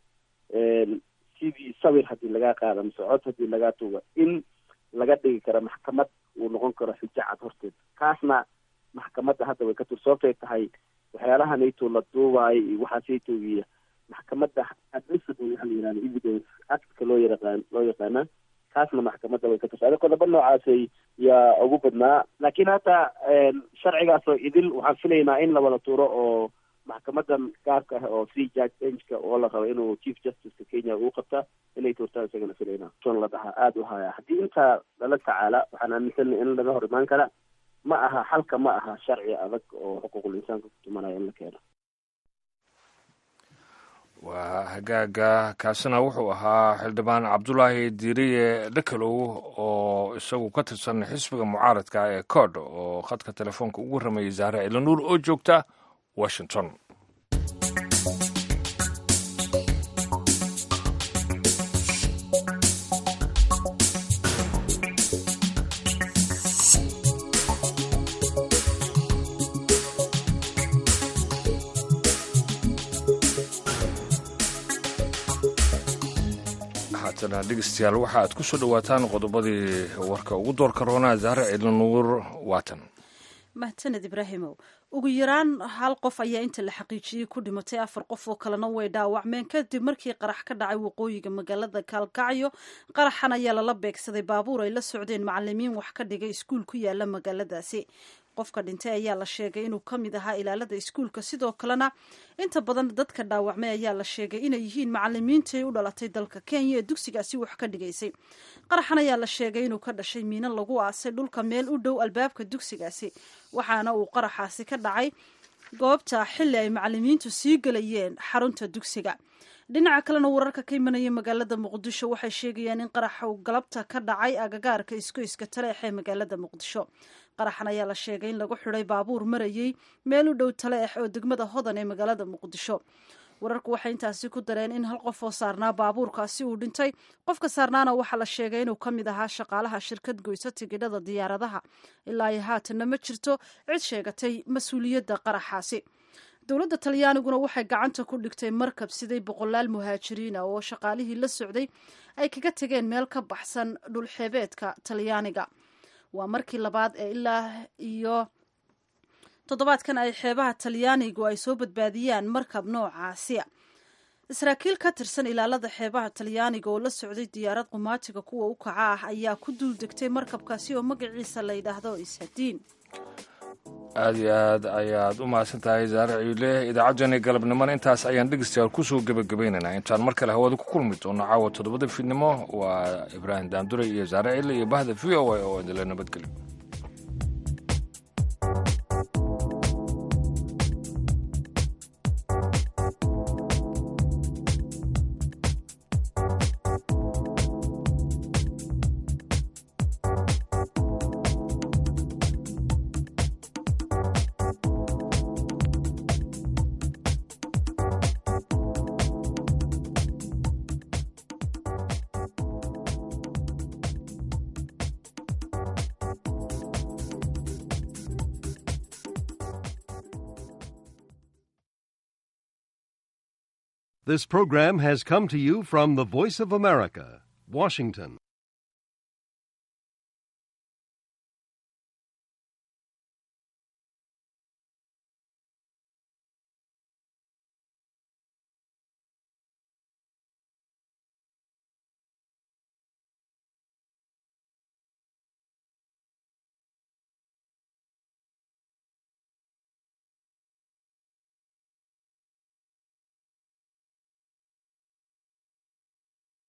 S12: sidii sawir haddii lagaa qaada mise cod haddii lagaa tuuga in laga dhigi karo maxkamad uu noqon karo xujo cad horteed kaasna maxkamadda hadda way ka tur sababtay tahay waxyaalaha nato la duubaayo iyo waxaasaytogiya maxkamadda admissible waxa la yihahda evidence actka loo yaqaan loo yaqaana kaasna maxkamadda way ka tursa adi qodobo noocaasay yaa ugu badnaa laakiin hadda sharcigaasoo idil waxaan filaynaa in la wada tuuro oo maxkamadan gaarka ah oo three judge benchka oo la rabo inuu chief justiceka kenya uu qabta inay tuurtaan isagana filaynaa son la dhahaa aada u haya haddii intaa lala tacaala waxaan aaminsanay in laga hor imaan kara ma aha xalka ma aha sharci adag oo xuquuqul insaanka ku tumanaya in la keeno
S1: waa hagaaga kaasina wuxuu ahaa xildhibaan cabdulaahi diiriye dhakalow oo isagu ka tirsan xisbiga mucaaradka ee cod oo khadka telefoonka ugu rameeyey zaare ilanuur oo joogta washington haatana dhegeystayaal waxa aad ku soo dhowaataan qodobadii warka ugu doorka roonaa zaare ciidlanuur waatan
S2: mahadsaned ibraahimow ugu yaraan hal qof ayaa inta la xaqiijiyey ku dhimatay afar qof oo kalena way dhaawacmeen kadib markii qarax ka dhacay waqooyiga magaalada kaalkacyo qaraxan ayaa lala beegsaday baabuur ay la socdeen macalimiin wax ka dhigay iskuul ku yaala magaaladaasi qofka dhintay ayaa la sheegay inuu ka mid ahaa ilaalada iskuulka sidoo kalena inta badan dadka dhaawacmay ayaa la sheegay inay yihiin macalimiintii u dhalatay dalka kenya ee dugsigaasi wax ka dhigaysay qaraxan ayaa la sheegay inuu ka dhashay miino lagu aasay dhulka meel u dhow albaabka dugsigaasi waxaana uu qaraxaasi ka dhacay goobta xilli ay macalimiintu sii gelayeen xarunta dugsiga dhinaca kalena wararka ka imanaya magaalada muqdisho waxay sheegayaan in qaraxa uu galabta ka dhacay agagaarka iskoyska taleex ee magaalada muqdisho qaraxan ayaa la sheegay in lagu xidhay baabuur marayey meel u dhow taleex oo degmada hodan ee magaalada muqdisho wararku waxay intaasi ku dareen in hal qof oo saarnaa baabuurkaasi uu dhintay qofka saarnaana waxaa la sheegay inuu ka mid ahaa shaqaalaha shirkad goysa tigidhada diyaaradaha ilaa iyo haatanna ma jirto cid sheegatay mas-uuliyadda qaraxaasi dowladda talyaaniguna waxay gacanta ku dhigtay markab siday boqolaal muhaajiriina oo shaqaalihii la socday ay kaga tegeen meel ka baxsan dhulxeebeedka talyaaniga waa markii labaad ee ilaa iyo toddobaadkan ay xeebaha talyaanigu ay soo badbaadiyaan markab noocaasiya saraakiil ka tirsan ilaalada xeebaha talyaaniga oo la socday diyaarad qumaatiga kuwa u kaca ah ayaa ku duul degtay markabkaasi oo magaciisa la yidhaahdo ishadiin
S1: aada iyo aad ayaad u mahadsan tahay zaare ciile idaacaddeenii galabnimona intaas ayaan dhegeystayaal kusoo gebagabaynaynaa intaan mar kale hawada ku kulmi doono caawa toddobada fiidnimo waa ibraahim daandure iyo zaare ciile iyo bahda v o a oo idinla nabadgelyo
S13: This program has come to you from the Voice of America, Washington.